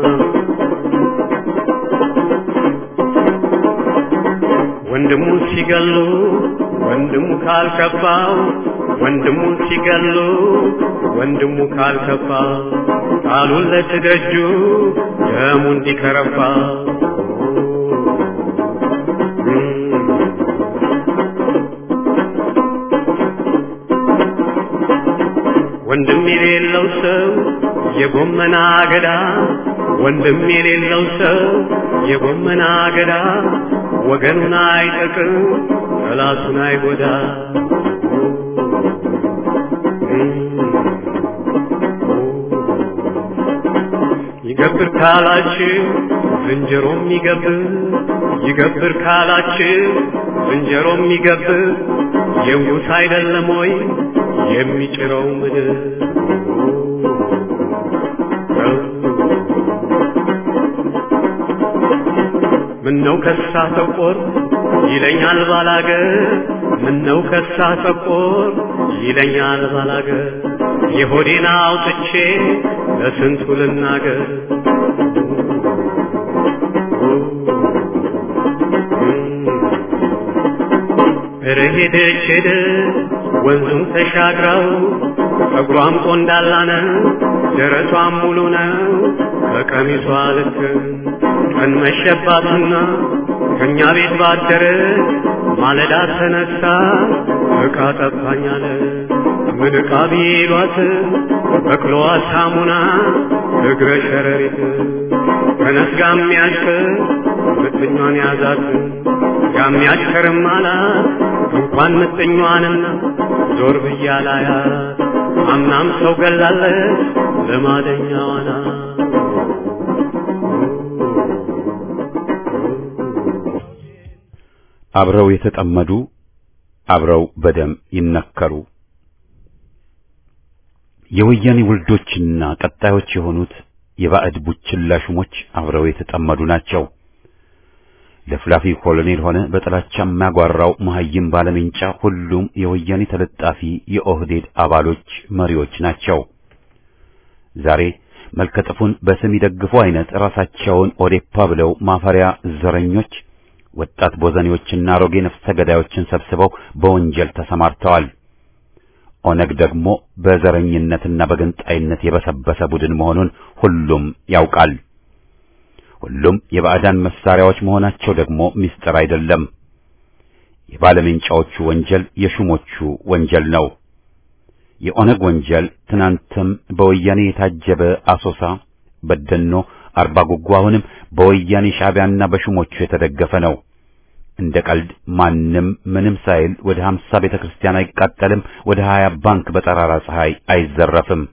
Speaker 3: ወንድሙ ሲገሉ ወንድሙ ካልከፋው ወንድሙ ሲገሉ ወንድሙ ካልከፋ ቃሉን ለትደጁ ደሙ እንዲከረፋ ወንድም የሌለው ሰው የጎመና አገዳ ወንድም የሌለው ሰው የጎመና አገዳ ወገኑን አይጠቅም ጠላቱን አይጎዳ ይገብር ካላችሁ ዝንጀሮም ይገብር ይገብር ካላችሁ ዝንጀሮም ይገብር የንጉሥ አይደለም ወይ የሚጭረው ምድር ምነው ከሳ ተቆር ይለኛል ባላገር ምነው ከሳ ተቆር ይለኛል ባላገር የሆዴን አውጥቼ ለስንቱ ልናገር ሄደች ሄደ ወንዙን ተሻግረው ጸጉሯም ቆንዳላ ነው ደረቷም ሙሉ ነው ከቀሚሷ ልክ ቀን መሸባትና ከእኛ ቤት ባደረ ማለዳ ተነሳ ዕቃ ጠፋኛለ ምን ዕቃ ቢሏት በቅሎዋ ሳሙና እግረ ሸረሪት ተነስጋ የሚያሽከር ምጥኟን ያዛት ያሚያሽከርም አላት እንኳን ምጥኟንና ዞር ብያላያት አምናም ሰው ገላለች ልማደኛዋና
Speaker 1: አብረው የተጠመዱ አብረው በደም ይነከሩ። የወያኔ ውልዶችና ቀጣዮች የሆኑት የባዕድ ቡችላ ሹሞች አብረው የተጠመዱ ናቸው። ለፍላፊ ኮሎኔል ሆነ በጥላቻ የሚያጓራው መሐይም ባለሜንጫ ሁሉም የወያኔ ተለጣፊ የኦህዴድ አባሎች መሪዎች ናቸው። ዛሬ መልከጥፉን በስም ይደግፉ አይነት ራሳቸውን ኦዴፓ ብለው ማፈሪያ ዘረኞች ወጣት ቦዘኔዎችና አሮጌ ነፍሰ ገዳዮችን ሰብስበው በወንጀል ተሰማርተዋል። ኦነግ ደግሞ በዘረኝነትና በገንጣይነት የበሰበሰ ቡድን መሆኑን ሁሉም ያውቃል። ሁሉም የባዕዳን መሳሪያዎች መሆናቸው ደግሞ ምስጢር አይደለም። የባለሜንጫዎቹ ወንጀል የሹሞቹ ወንጀል ነው። የኦነግ ወንጀል ትናንትም በወያኔ የታጀበ አሶሳ፣ በደኖ፣ አርባ ጉጉ አሁንም በወያኔ ሻዕቢያና በሹሞቹ የተደገፈ ነው። እንደ ቀልድ ማንም ምንም ሳይል ወደ ሀምሳ ቤተ ክርስቲያን አይቃጠልም፣ ወደ ሀያ ባንክ በጠራራ ፀሐይ አይዘረፍም።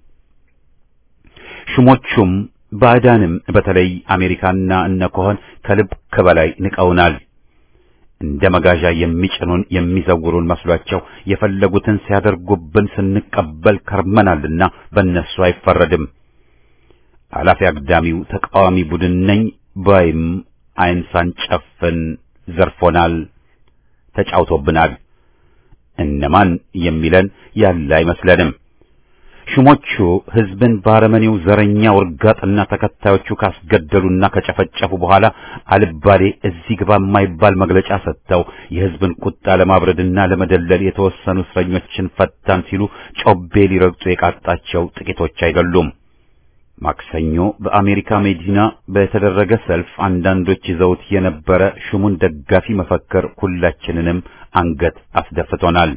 Speaker 1: ሹሞቹም ባዕዳንም በተለይ አሜሪካና እነ ኮሆን ከልብ ከበላይ ንቀውናል። እንደ መጋዣ የሚጭኑን የሚዘውሩን መስሏቸው የፈለጉትን ሲያደርጉብን ስንቀበል ከርመናልና በእነሱ አይፈረድም። አላፊ አግዳሚው ተቃዋሚ ቡድን ነኝ ባይም ዓይን ሳንጨፍን ዘርፎናል፣ ተጫውቶብናል። እነማን የሚለን ያለ አይመስለንም። ሹሞቹ ሕዝብን ባረመኔው ዘረኛ ውርጋጥና ተከታዮቹ ካስገደሉና ከጨፈጨፉ በኋላ አልባሌ እዚህ ግባ የማይባል መግለጫ ሰጥተው የሕዝብን ቁጣ ለማብረድና ለመደለል የተወሰኑ እስረኞችን ፈታን ሲሉ ጮቤ ሊረግጡ የቃጣቸው ጥቂቶች አይደሉም። ማክሰኞ በአሜሪካ መዲና በተደረገ ሰልፍ አንዳንዶች ይዘውት የነበረ ሹሙን ደጋፊ መፈክር ሁላችንንም አንገት አስደፍቶናል።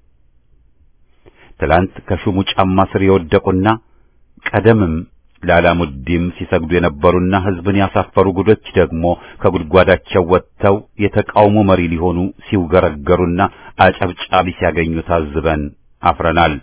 Speaker 1: ትላንት ከሹሙ ጫማ ስር የወደቁና ቀደምም ለአላሙዲም ሲሰግዱ የነበሩና ሕዝብን ያሳፈሩ ጉዶች ደግሞ ከጉድጓዳቸው ወጥተው የተቃውሞ መሪ ሊሆኑ ሲውገረገሩና አጨብጫቢ ሲያገኙ ታዝበን አፍረናል።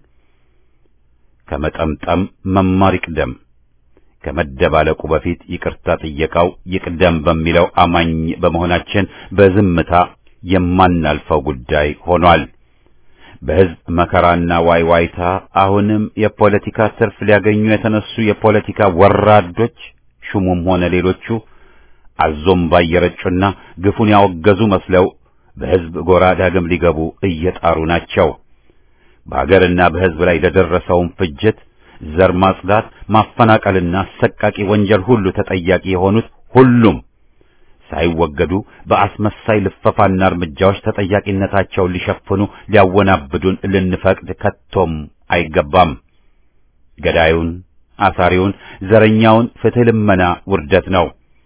Speaker 1: ከመጠምጠም መማር ይቅደም፣ ከመደባለቁ በፊት ይቅርታ ጥየቃው ይቅደም በሚለው አማኝ በመሆናችን በዝምታ የማናልፈው ጉዳይ ሆኗል። በሕዝብ መከራና ዋይዋይታ አሁንም የፖለቲካ ትርፍ ሊያገኙ የተነሱ የፖለቲካ ወራዶች ሹሙም ሆነ ሌሎቹ አዞም ባየረጩና ግፉን ያወገዙ መስለው በሕዝብ ጎራ ዳግም ሊገቡ እየጣሩ ናቸው። በአገርና በሕዝብ ላይ ለደረሰውም ፍጅት፣ ዘር ማጽዳት፣ ማፈናቀልና አሰቃቂ ወንጀል ሁሉ ተጠያቂ የሆኑት ሁሉም ሳይወገዱ በአስመሳይ ልፈፋና እርምጃዎች ተጠያቂነታቸውን ሊሸፍኑ ሊያወናብዱን ልንፈቅድ ከቶም አይገባም። ገዳዩን፣ አሳሪውን፣ ዘረኛውን ፍትሕ ልመና ውርደት ነው።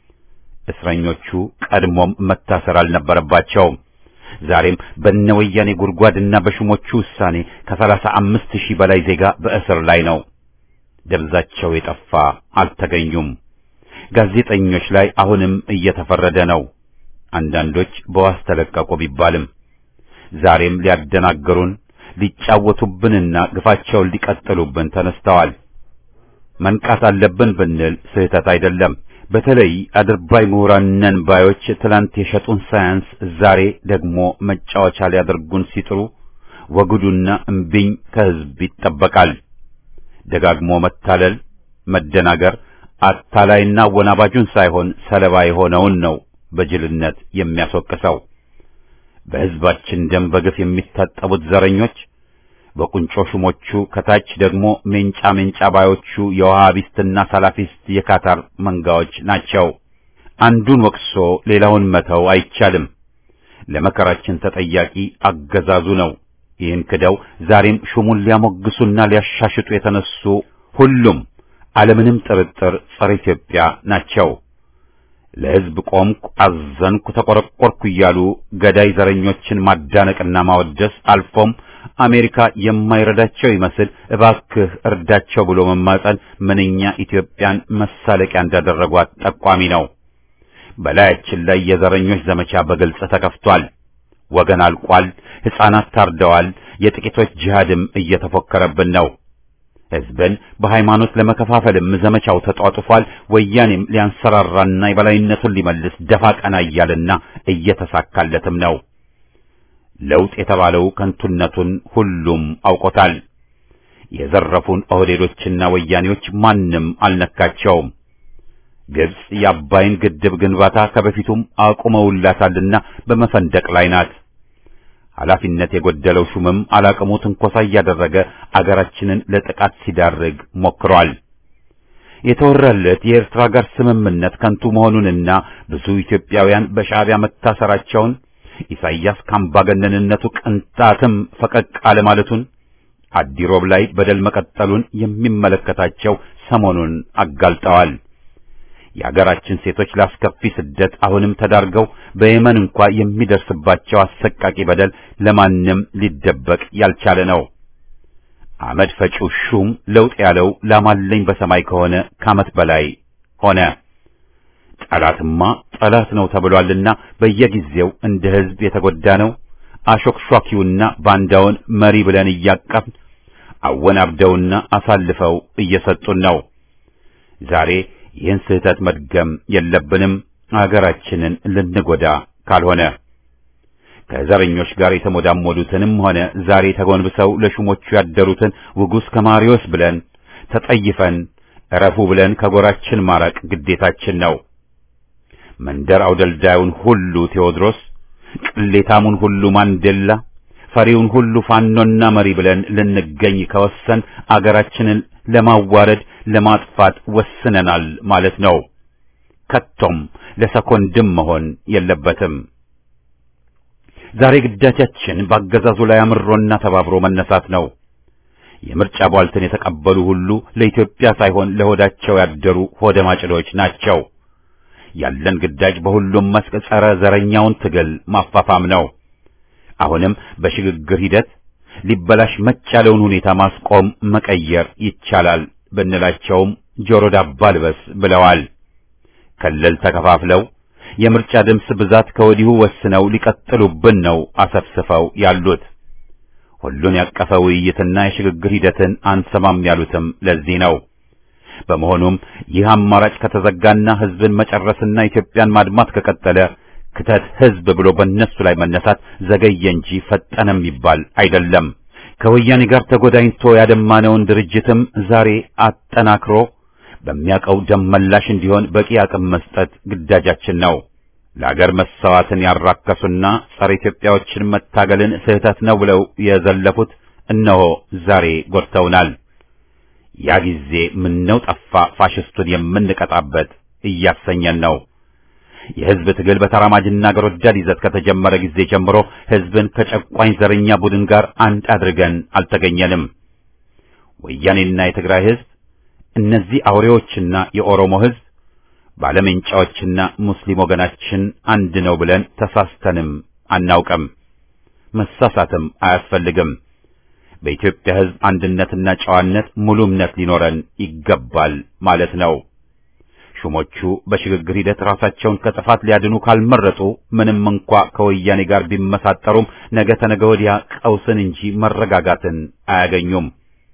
Speaker 1: እስረኞቹ ቀድሞም መታሰር አልነበረባቸውም። ዛሬም በነወያኔ ጉድጓድና በሹሞቹ ውሳኔ ከሰላሳ አምስት ሺህ በላይ ዜጋ በእስር ላይ ነው። ደብዛቸው የጠፋ አልተገኙም። ጋዜጠኞች ላይ አሁንም እየተፈረደ ነው። አንዳንዶች በዋስ ተለቀቁ ቢባልም ዛሬም ሊያደናግሩን ሊጫወቱብንና ግፋቸውን ሊቀጥሉብን ተነስተዋል። መንቃት አለብን ብንል ስህተት አይደለም። በተለይ አድርባይ ምሁራን ነን ባዮች ትላንት የሸጡን ሳያንስ ዛሬ ደግሞ መጫወቻ ሊያደርጉን ሲጥሩ ወግዱና እምቢኝ ከሕዝብ ይጠበቃል። ደጋግሞ መታለል፣ መደናገር አታላይና ወናባጁን ሳይሆን ሰለባ የሆነውን ነው በጅልነት የሚያስወቅሰው። በሕዝባችን ደም በግፍ የሚታጠቡት ዘረኞች በቁንጮ ሹሞቹ ከታች ደግሞ ሜንጫ ሜንጫ ባዮቹ የውሃቢስትና ሳላፊስት የካታር መንጋዎች ናቸው። አንዱን ወቅሶ ሌላውን መተው አይቻልም። ለመከራችን ተጠያቂ አገዛዙ ነው። ይህን ክደው ዛሬም ሹሙን ሊያሞግሱና ሊያሻሽጡ የተነሱ ሁሉም አለምንም ጥርጥር ጸረ ኢትዮጵያ ናቸው። ለሕዝብ ቆምኩ፣ አዘንኩ፣ ተቆረቆርኩ እያሉ ገዳይ ዘረኞችን ማዳነቅና ማወደስ አልፎም አሜሪካ የማይረዳቸው ይመስል እባክህ እርዳቸው ብሎ መማጸን ምንኛ ኢትዮጵያን መሳለቂያ እንዳደረጓት ጠቋሚ ነው። በላያችን ላይ የዘረኞች ዘመቻ በግልጽ ተከፍቷል። ወገን አልቋል። ሕፃናት ታርደዋል። የጥቂቶች ጂሃድም እየተፎከረብን ነው። ሕዝብን በሃይማኖት ለመከፋፈልም ዘመቻው ተጧጡፏል። ወያኔም ሊያንሰራራና የበላይነቱን ሊመልስ ደፋ ቀና እያለና እየተሳካለትም ነው። ለውጥ የተባለው ከንቱነቱን ሁሉም አውቆታል። የዘረፉን ኦህዴዶችና ወያኔዎች ማንም አልነካቸውም። ግብጽ የአባይን ግድብ ግንባታ ከበፊቱም አቁመውላታልና በመፈንደቅ ላይ ናት። ኃላፊነት የጎደለው ሹምም አላቅሙ ትንኮሳ እያደረገ አገራችንን ለጥቃት ሲዳርግ ሞክሯል። የተወራለት የኤርትራ ጋር ስምምነት ከንቱ መሆኑንና ብዙ ኢትዮጵያውያን በሻዕቢያ መታሰራቸውን ኢሳይያስ ካምባገነንነቱ ቅንጣትም ፈቀቅ አለማለቱን አዲሮብ ላይ በደል መቀጠሉን የሚመለከታቸው ሰሞኑን አጋልጠዋል። የአገራችን ሴቶች ላስከፊ ስደት አሁንም ተዳርገው በየመን እንኳ የሚደርስባቸው አሰቃቂ በደል ለማንም ሊደበቅ ያልቻለ ነው። አመድ ፈጪው ሹም ለውጥ ያለው ላማለኝ በሰማይ ከሆነ ከዓመት በላይ ሆነ። ጠላትማ ጠላት ነው ተብሏልና በየጊዜው እንደ ሕዝብ የተጎዳ ነው። አሾክሿኪውና ባንዳውን መሪ ብለን እያቀፍን አወናብደውና አሳልፈው እየሰጡን ነው። ዛሬ ይህን ስህተት መድገም የለብንም፣ አገራችንን ልንጎዳ ካልሆነ ከዘረኞች ጋር የተሞዳሞዱትንም ሆነ ዛሬ ተጎንብሰው ለሹሞቹ ያደሩትን ውጉስ ከማሪዎስ ብለን ተጠይፈን እረፉ ብለን ከጎራችን ማራቅ ግዴታችን ነው። መንደር አውደልዳዩን ሁሉ ቴዎድሮስ፣ ቅሌታሙን ሁሉ ማንዴላ፣ ፈሪውን ሁሉ ፋኖና መሪ ብለን ልንገኝ ከወሰን አገራችንን ለማዋረድ ለማጥፋት ወስነናል ማለት ነው። ከቶም ለሰኮንድም መሆን የለበትም። ዛሬ ግዳጃችን በአገዛዙ ላይ አምሮና ተባብሮ መነሳት ነው። የምርጫ ቧልትን የተቀበሉ ሁሉ ለኢትዮጵያ ሳይሆን ለሆዳቸው ያደሩ ሆደ ማጭዶች ናቸው። ያለን ግዳጅ በሁሉም መስክ ጸረ ዘረኛውን ትግል ማፋፋም ነው። አሁንም በሽግግር ሂደት ሊበላሽ መች ያለውን ሁኔታ ማስቆም መቀየር ይቻላል ብንላቸውም ጆሮ ዳባ ልበስ ብለዋል። ክልል ተከፋፍለው የምርጫ ድምፅ ብዛት ከወዲሁ ወስነው ሊቀጥሉብን ነው አሰፍስፈው ያሉት። ሁሉን ያቀፈ ውይይትና የሽግግር ሂደትን አንሰማም ያሉትም ለዚህ ነው። በመሆኑም ይህ አማራጭ ከተዘጋና ሕዝብን መጨረስና ኢትዮጵያን ማድማት ከቀጠለ ክተት ሕዝብ ብሎ በእነሱ ላይ መነሳት ዘገየ እንጂ ፈጠነ የሚባል አይደለም። ከወያኔ ጋር ተጎዳኝቶ ያደማነውን ድርጅትም ዛሬ አጠናክሮ በሚያውቀው ደም መላሽ እንዲሆን በቂ አቅም መስጠት ግዳጃችን ነው። ለአገር መሰዋትን ያራከሱና ጸረ ኢትዮጵያዎችን መታገልን ስህተት ነው ብለው የዘለፉት እነሆ ዛሬ ጎድተውናል። ያ ጊዜ ምነው ጠፋ ፋሽስቱን የምንቀጣበት እያሰኘን ነው። የሕዝብ ትግል በተራማጅና አገር ወዳድ ይዘት ከተጀመረ ጊዜ ጀምሮ ሕዝብን ከጨቋኝ ዘረኛ ቡድን ጋር አንድ አድርገን አልተገኘንም። ወያኔና የትግራይ ሕዝብ፣ እነዚህ አውሬዎችና የኦሮሞ ሕዝብ፣ ባለመንጫዎችና ሙስሊም ወገናችን አንድ ነው ብለን ተሳስተንም አናውቅም። መሳሳትም አያስፈልግም። በኢትዮጵያ ሕዝብ አንድነትና ጨዋነት ሙሉ እምነት ሊኖረን ይገባል ማለት ነው። ሹሞቹ በሽግግር ሂደት ራሳቸውን ከጥፋት ሊያድኑ ካልመረጡ ምንም እንኳ ከወያኔ ጋር ቢመሳጠሩም ነገ ተነገ ወዲያ ቀውስን እንጂ መረጋጋትን አያገኙም።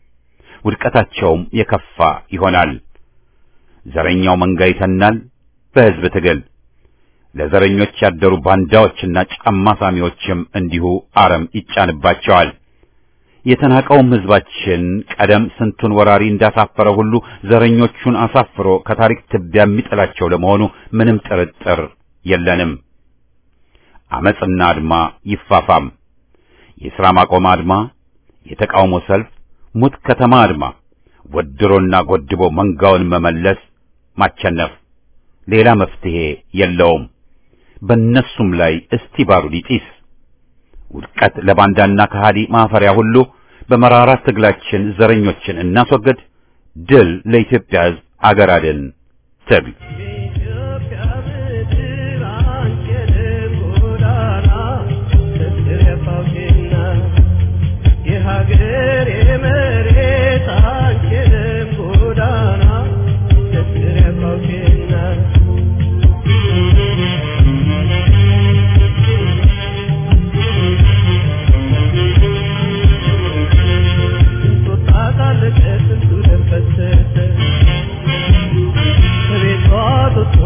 Speaker 1: ውድቀታቸውም የከፋ ይሆናል። ዘረኛው መንጋ ይተናል በሕዝብ ትግል። ለዘረኞች ያደሩ ባንዳዎችና ጫማ ሳሚዎችም እንዲሁ አረም ይጫንባቸዋል። የተናቀውም ሕዝባችን ቀደም ስንቱን ወራሪ እንዳሳፈረ ሁሉ ዘረኞቹን አሳፍሮ ከታሪክ ትቢያ የሚጥላቸው ለመሆኑ ምንም ጥርጥር የለንም። አመጽና አድማ ይፋፋም። የሥራ ማቆም አድማ፣ የተቃውሞ ሰልፍ፣ ሙት ከተማ አድማ፣ ወድሮና ጎድቦ መንጋውን መመለስ፣ ማቸነፍ፣ ሌላ መፍትሄ የለውም። በእነሱም ላይ እስቲ ባሩድ ይጢስ። ውድቀት ለባንዳና ከሃዲ ማፈሪያ ሁሉ በመራራ ትግላችን ዘረኞችን እናስወግድ። ድል ለኢትዮጵያ ሕዝብ አገር አድን ትግል
Speaker 4: Thank you.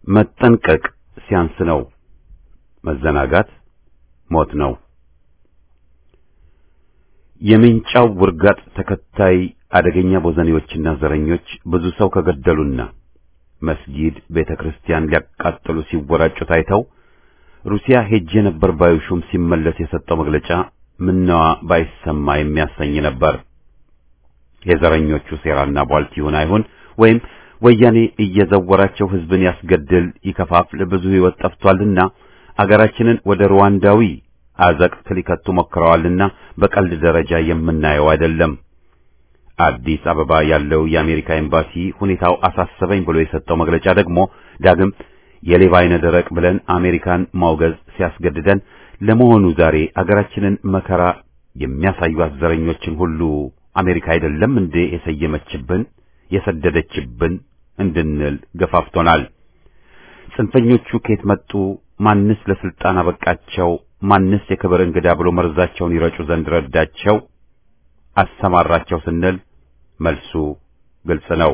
Speaker 1: መጠንቀቅ ሲያንስ ነው። መዘናጋት ሞት ነው። የሜንጫው ውርጋጥ ተከታይ አደገኛ ቦዘኔዎችና ዘረኞች ብዙ ሰው ከገደሉና መስጊድ፣ ቤተ ክርስቲያን ሊያቃጥሉ ሲወራጩ ታይተው ሩሲያ ሄጄ ነበር ባዩ ሹም ሲመለስ የሰጠው መግለጫ ምነዋ ባይሰማ የሚያሰኝ ነበር። የዘረኞቹ ሴራና ቧልት ይሁን አይሁን ወይም ወያኔ እየዘወራቸው ህዝብን ያስገድል ይከፋፍል ብዙ ህይወት ጠፍቷልና አገራችንን ወደ ሩዋንዳዊ አዘቅት ሊከቱ ሞክረዋልና በቀልድ ደረጃ የምናየው አይደለም። አዲስ አበባ ያለው የአሜሪካ ኤምባሲ ሁኔታው አሳሰበኝ ብሎ የሰጠው መግለጫ ደግሞ ዳግም የሌባ አይነ ደረቅ ብለን አሜሪካን ማውገዝ ሲያስገድደን ለመሆኑ ዛሬ አገራችንን መከራ የሚያሳዩት ዘረኞችን ሁሉ አሜሪካ አይደለም እንዴ የሰየመችብን የሰደደችብን እንድንል ገፋፍቶናል። ጽንፈኞቹ ከየት መጡ? ማንስ ለስልጣን አበቃቸው? ማንስ የክብር እንግዳ ብሎ መርዛቸውን ይረጩ ዘንድ ረዳቸው አሰማራቸው ስንል መልሱ ግልጽ ነው።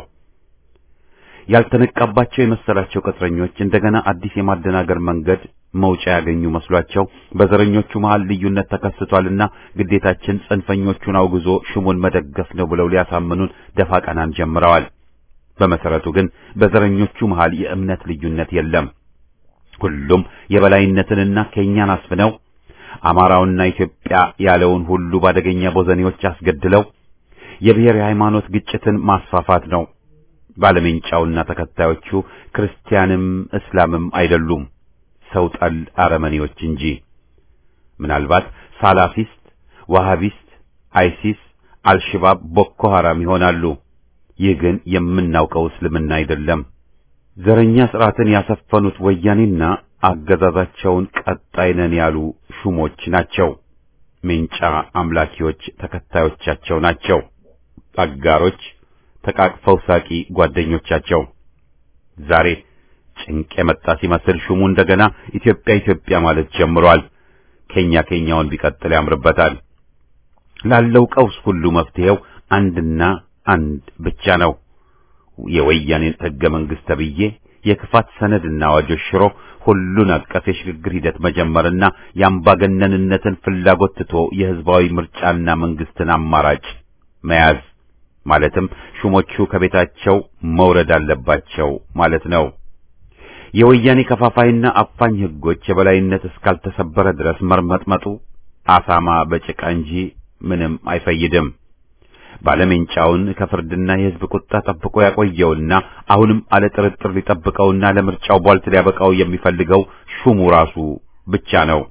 Speaker 1: ያልተነቃባቸው የመሰላቸው ቅጥረኞች እንደገና አዲስ የማደናገር መንገድ መውጫ ያገኙ መስሏቸው በዘረኞቹ መሃል ልዩነት ተከስቷልና ግዴታችን ጽንፈኞቹን አውግዞ ሹሙን መደገፍ ነው ብለው ሊያሳምኑን ደፋ ቀናን ጀምረዋል። በመሰረቱ ግን በዘረኞቹ መሃል የእምነት ልዩነት የለም። ሁሉም የበላይነትንና ከኛን አስፍነው አማራውና ኢትዮጵያ ያለውን ሁሉ ባደገኛ ቦዘኔዎች አስገድለው የብሔር የሃይማኖት ግጭትን ማስፋፋት ነው። ባለሜንጫውና ተከታዮቹ ክርስቲያንም እስላምም አይደሉም፣ ሰው ጠል አረመኔዎች እንጂ። ምናልባት ሳላፊስት፣ ዋሃቢስት፣ አይሲስ፣ አልሽባብ፣ ቦኮ ሐራም ይሆናሉ። ይህ ግን የምናውቀው እስልምና አይደለም። ዘረኛ ስርዓትን ያሰፈኑት ወያኔና አገዛዛቸውን ቀጣይ ነን ያሉ ሹሞች ናቸው። ሜንጫ አምላኪዎች ተከታዮቻቸው ናቸው። አጋሮች ተቃቅፈው ሳቂ ጓደኞቻቸው። ዛሬ ጭንቅ የመጣ ሲመስል ሹሙ እንደገና ኢትዮጵያ ኢትዮጵያ ማለት ጀምሯል። ኬኛ ኬኛውን ቢቀጥል ያምርበታል። ላለው ቀውስ ሁሉ መፍትሄው አንድና አንድ ብቻ ነው። የወያኔን ሕገ መንግሥት ተብዬ የክፋት ሰነድና አዋጆች ሽሮ ሁሉን አቀፍ የሽግግር ሂደት መጀመርና የአምባገነንነትን ፍላጎት ትቶ የሕዝባዊ ምርጫና መንግስትን አማራጭ መያዝ ማለትም ሹሞቹ ከቤታቸው መውረድ አለባቸው ማለት ነው። የወያኔ ከፋፋይና አፋኝ ሕጎች የበላይነት እስካልተሰበረ ድረስ መርመጥመጡ አሳማ በጭቃ እንጂ ምንም አይፈይድም። ባለሜንጫውን ከፍርድና የሕዝብ ቁጣ ጠብቆ ያቆየውና አሁንም አለ ጥርጥር ሊጠብቀውና ለምርጫው ቧልት ሊያበቃው የሚፈልገው ሹሙ ራሱ ብቻ ነው።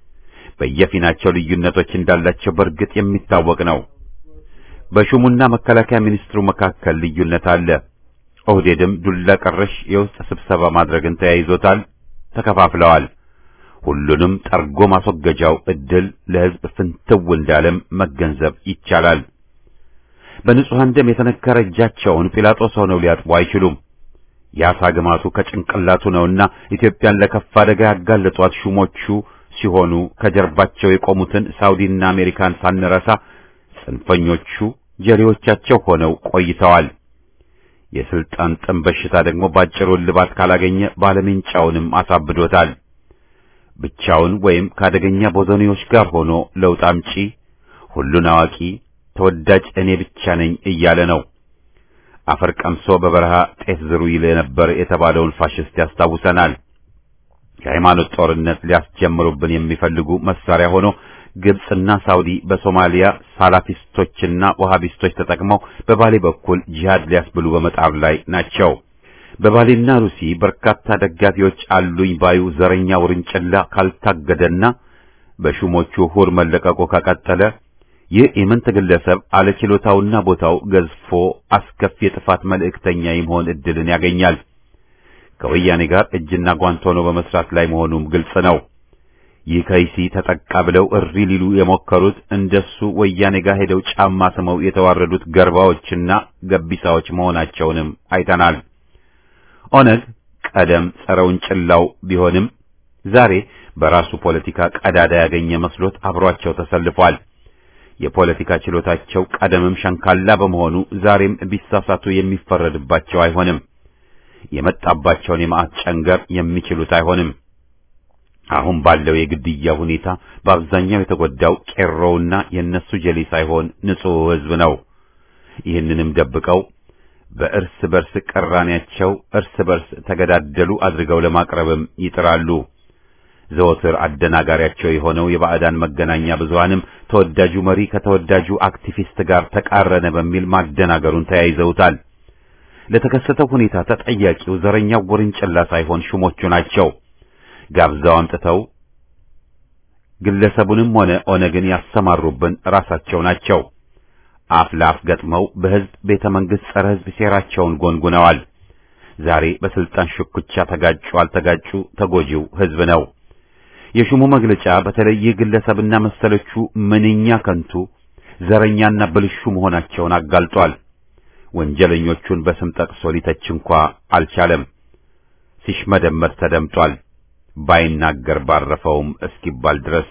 Speaker 1: በየፊናቸው ልዩነቶች እንዳላቸው በእርግጥ የሚታወቅ ነው። በሹሙና መከላከያ ሚኒስትሩ መካከል ልዩነት አለ። ኦህዴድም ዱላ ቀረሽ የውስጥ ስብሰባ ማድረግን ተያይዞታል። ተከፋፍለዋል። ሁሉንም ጠርጎ ማስወገጃው እድል ለሕዝብ ፍንትው እንዳለም መገንዘብ ይቻላል። በንጹሐን ደም የተነከረ እጃቸውን ጲላጦስ ሆነው ሊያጥቡ አይችሉም። የአሳ ግማቱ ከጭንቅላቱ ነውና ኢትዮጵያን ለከፋ አደጋ ያጋለጧት ሹሞቹ ሲሆኑ ከጀርባቸው የቆሙትን ሳውዲና አሜሪካን ሳንረሳ ጽንፈኞቹ ጀሌዎቻቸው ሆነው ቆይተዋል። የስልጣን ጥም በሽታ ደግሞ ባጭሩ እልባት ካላገኘ ባለሜንጫውንም አሳብዶታል። ብቻውን ወይም ከአደገኛ ቦዘኔዎች ጋር ሆኖ ለውጥ አምጪ፣ ሁሉን አዋቂ፣ ተወዳጅ እኔ ብቻ ነኝ እያለ ነው። አፈር ቀምሶ በበረሃ ጤፍ ዝሩ ይል ነበር የተባለውን ፋሽስት ያስታውሰናል። የሃይማኖት ጦርነት ሊያስጀምሩብን የሚፈልጉ መሳሪያ ሆኖ ግብጽና ሳውዲ በሶማሊያ ሳላፊስቶችና ወሃቢስቶች ተጠቅመው በባሌ በኩል ጂሃድ ሊያስብሉ በመጣር ላይ ናቸው። በባሌና ሩሲ በርካታ ደጋፊዎች አሉኝ ባዩ ዘረኛ ውርንጭላ ካልታገደና በሹሞቹ ሁር መለቀቁ ከቀጠለ ይህ የምንት ግለሰብ አለችሎታውና ቦታው ገዝፎ አስከፊ የጥፋት መልእክተኛ የመሆን እድልን ያገኛል። ከወያኔ ጋር እጅና ጓንት ሆኖ በመስራት ላይ መሆኑም ግልጽ ነው። ይህ ከይሲ ተጠቃ ብለው እሪ ሊሉ የሞከሩት እንደሱ ወያኔ ጋር ሄደው ጫማ ስመው የተዋረዱት ገርባዎችና ገቢሳዎች መሆናቸውንም አይተናል። ኦነግ ቀደም ጸረ ውንጭላው ቢሆንም ዛሬ በራሱ ፖለቲካ ቀዳዳ ያገኘ መስሎት አብሯቸው ተሰልፏል። የፖለቲካ ችሎታቸው ቀደምም ሸንካላ በመሆኑ ዛሬም ቢሳሳቱ የሚፈረድባቸው አይሆንም። የመጣባቸውን የመዓት ጨንገር የሚችሉት አይሆንም። አሁን ባለው የግድያ ሁኔታ በአብዛኛው የተጎዳው ቄሮውና የእነሱ ጀሌ ሳይሆን ንጹሕ ሕዝብ ነው። ይህንንም ደብቀው በእርስ በርስ ቅራኔያቸው እርስ በርስ ተገዳደሉ አድርገው ለማቅረብም ይጥራሉ። ዘወትር አደናጋሪያቸው የሆነው የባዕዳን መገናኛ ብዙሃንም ተወዳጁ መሪ ከተወዳጁ አክቲቪስት ጋር ተቃረነ በሚል ማደናገሩን ተያይዘውታል። ለተከሰተው ሁኔታ ተጠያቂው ዘረኛው ጎርንጭላ ሳይሆን ሹሞቹ ናቸው። ጋብዛው አምጥተው ግለሰቡንም ሆነ ኦነግን ያሰማሩብን ራሳቸው ናቸው። አፍ ለአፍ ገጥመው በሕዝብ ቤተ መንግሥት ጸረ ሕዝብ ሴራቸውን ጎንጉነዋል። ዛሬ በስልጣን ሽኩቻ ተጋጩ አልተጋጩ ተጎጂው ሕዝብ ነው። የሹሙ መግለጫ በተለይ ይህ ግለሰብና መሰሎቹ ምንኛ ከንቱ ዘረኛና ብልሹ መሆናቸውን አጋልጧል። ወንጀለኞቹን በስም ጠቅሶ ሊተች እንኳ አልቻለም። ሲሽመደመድ ተደምጧል። ባይናገር ባረፈውም እስኪባል ድረስ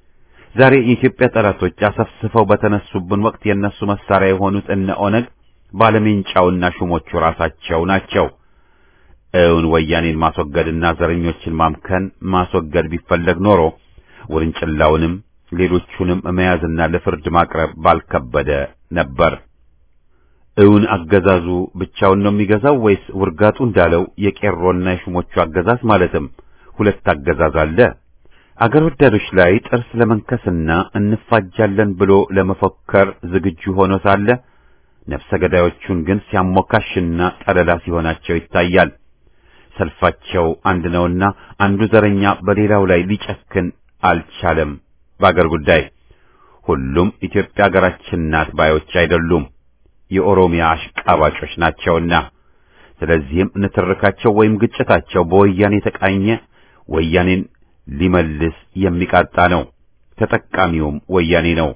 Speaker 1: ዛሬ የኢትዮጵያ ጠላቶች አሰፍስፈው በተነሱብን ወቅት የነሱ መሳሪያ የሆኑት እነ ኦነግ ባለሜንጫውና ሹሞቹ ራሳቸው ናቸው። እውን ወያኔን ማስወገድና ዘረኞችን ማምከን ማስወገድ ቢፈለግ ኖሮ ውርንጭላውንም ሌሎቹንም መያዝና ለፍርድ ማቅረብ ባልከበደ ነበር። እውን አገዛዙ ብቻውን ነው የሚገዛው ወይስ ውርጋጡ እንዳለው የቄሮና የሹሞቹ አገዛዝ ማለትም ሁለት አገዛዝ አለ? አገር ወዳዶች ላይ ጥርስ ለመንከስና እንፋጃለን ብሎ ለመፎከር ዝግጁ ሆኖ ሳለ ነፍሰ ገዳዮቹን ግን ሲያሞካሽና ጠለላ ሲሆናቸው ይታያል። ሰልፋቸው አንድ ነውና አንዱ ዘረኛ በሌላው ላይ ሊጨክን አልቻለም። በአገር ጉዳይ ሁሉም ኢትዮጵያ ሀገራችን ናት ባዮች አይደሉም፣ የኦሮሚያ አሽቃባጮች ናቸውና። ስለዚህም ንትርካቸው ወይም ግጭታቸው በወያኔ የተቃኘ ወያኔን ሊመልስ የሚቃጣ ነው። ተጠቃሚውም ወያኔ ነው።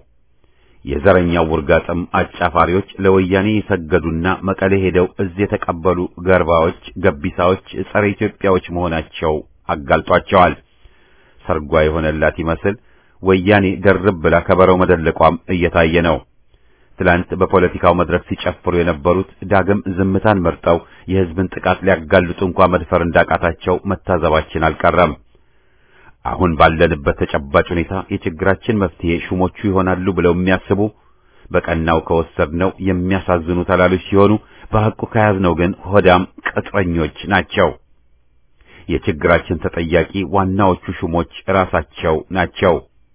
Speaker 1: የዘረኛው ውርጋጥም አጫፋሪዎች ለወያኔ የሰገዱና መቀሌ ሄደው እዚህ የተቀበሉ ገርባዎች፣ ገቢሳዎች፣ ጸረ ኢትዮጵያዎች መሆናቸው አጋልጧቸዋል። ሰርጓ የሆነላት ይመስል ወያኔ ደርብ ብላ ከበረው መደለቋም እየታየ ነው። ትላንት በፖለቲካው መድረክ ሲጨፍሩ የነበሩት ዳግም ዝምታን መርጠው የሕዝብን ጥቃት ሊያጋልጡ እንኳ መድፈር እንዳቃታቸው መታዘባችን አልቀረም። አሁን ባለንበት ተጨባጭ ሁኔታ የችግራችን መፍትሄ ሹሞቹ ይሆናሉ ብለው የሚያስቡ በቀናው ከወሰድነው የሚያሳዝኑ ተላሎች ሲሆኑ በሐቁ ከያዝነው ግን ሆዳም ቅጥረኞች ናቸው። የችግራችን ተጠያቂ ዋናዎቹ ሹሞች ራሳቸው ናቸው።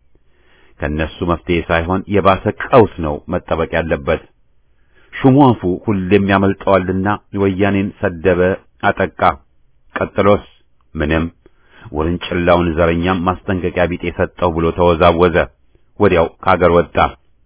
Speaker 1: ከነሱ መፍትሄ ሳይሆን የባሰ ቀውስ ነው መጠበቅ ያለበት። ሹሙ አፉ ሁሌም ያመልጠዋልና ወያኔን ሰደበ፣ አጠቃ። ቀጥሎስ ምንም ውርንጭላውን ዘረኛም ማስጠንቀቂያ ቢጤ ሰጠው ብሎ ተወዛወዘ። ወዲያው ከአገር ወጣ።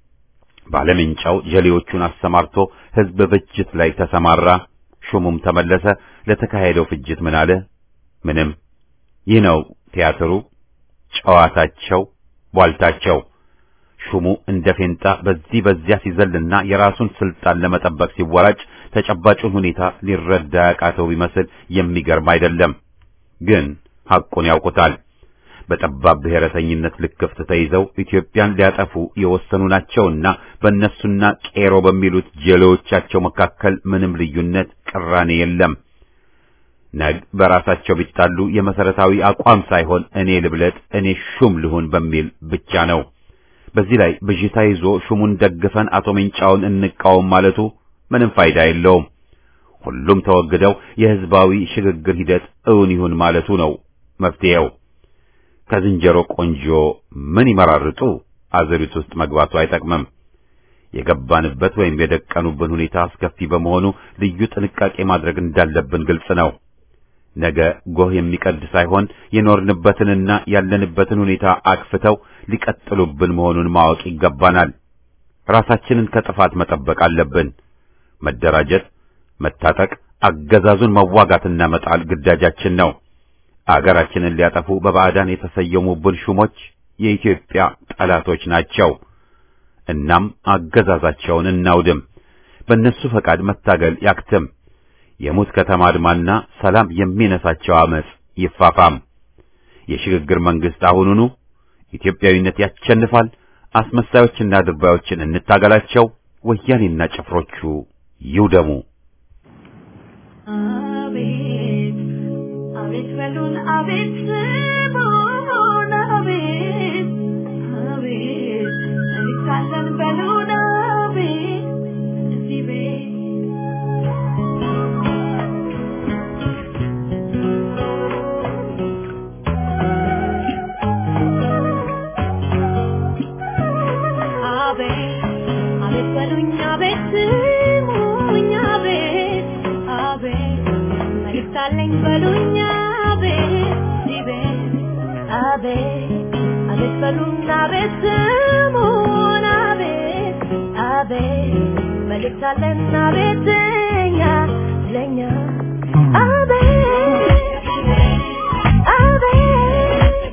Speaker 1: ባለምንጫው ጀሌዎቹን አሰማርቶ ሕዝብ ፍጅት ላይ ተሰማራ። ሹሙም ተመለሰ። ለተካሄደው ፍጅት ምን አለ? ምንም። ይህ ነው ቲያትሩ፣ ጨዋታቸው፣ ቧልታቸው። ሹሙ እንደ ፌንጣ በዚህ በዚያ ሲዘልና የራሱን ስልጣን ለመጠበቅ ሲወራጭ ተጨባጩን ሁኔታ ሊረዳ ያቃተው ቢመስል የሚገርም አይደለም። ግን ሐቁን ያውቁታል። በጠባብ ብሔረተኝነት ልክፍት ተይዘው ኢትዮጵያን ሊያጠፉ የወሰኑ ናቸውና በእነሱና ቄሮ በሚሉት ጀሌዎቻቸው መካከል ምንም ልዩነት፣ ቅራኔ የለም። ነግ በራሳቸው ቢጣሉ የመሰረታዊ አቋም ሳይሆን እኔ ልብለጥ፣ እኔ ሹም ልሁን በሚል ብቻ ነው። በዚህ ላይ ብዥታ ይዞ ሹሙን ደግፈን አቶ ሜንጫውን እንቃወም ማለቱ ምንም ፋይዳ የለውም። ሁሉም ተወግደው የሕዝባዊ ሽግግር ሂደት እውን ይሁን ማለቱ ነው መፍትሄው። ከዝንጀሮ ቆንጆ ምን ይመራርጡ አዘሪት ውስጥ መግባቱ አይጠቅምም። የገባንበት ወይም የደቀኑብን ሁኔታ አስከፊ በመሆኑ ልዩ ጥንቃቄ ማድረግ እንዳለብን ግልጽ ነው። ነገ ጎህ የሚቀድ ሳይሆን የኖርንበትንና ያለንበትን ሁኔታ አክፍተው ሊቀጥሉብን መሆኑን ማወቅ ይገባናል። ራሳችንን ከጥፋት መጠበቅ አለብን። መደራጀት፣ መታጠቅ፣ አገዛዙን መዋጋትና መጣል ግዳጃችን ነው። አገራችንን ሊያጠፉ በባዕዳን የተሰየሙብን ሹሞች የኢትዮጵያ ጠላቶች ናቸው። እናም አገዛዛቸውን እናውድም። በእነሱ ፈቃድ መታገል ያክትም። የሙት ከተማ አድማና ሰላም የሚነሳቸው አመጽ ይፋፋም። የሽግግር መንግስት አሁኑኑ ኢትዮጵያዊነት ያሸንፋል። አስመሳዮችና ድርባዮችን እንታገላቸው። ወያኔና ጭፍሮቹ ይውደሙ።
Speaker 4: አቤት አቤት በሉን አቤት ስሙን አቤት አቤት መልካለን በሉን አቤት እዚህ ቤት አቤት አቤት በሉኝ አቤት ስሙኝ አቤት አቤት መልእክት አለኝ በሉኝ አቤት እዚህ ቤት አቤት አቤት በሉኝ አቤት ስሙን አቤት አቤት መልእክት አለን አቤት እኛ ለኛ አቤት አቤት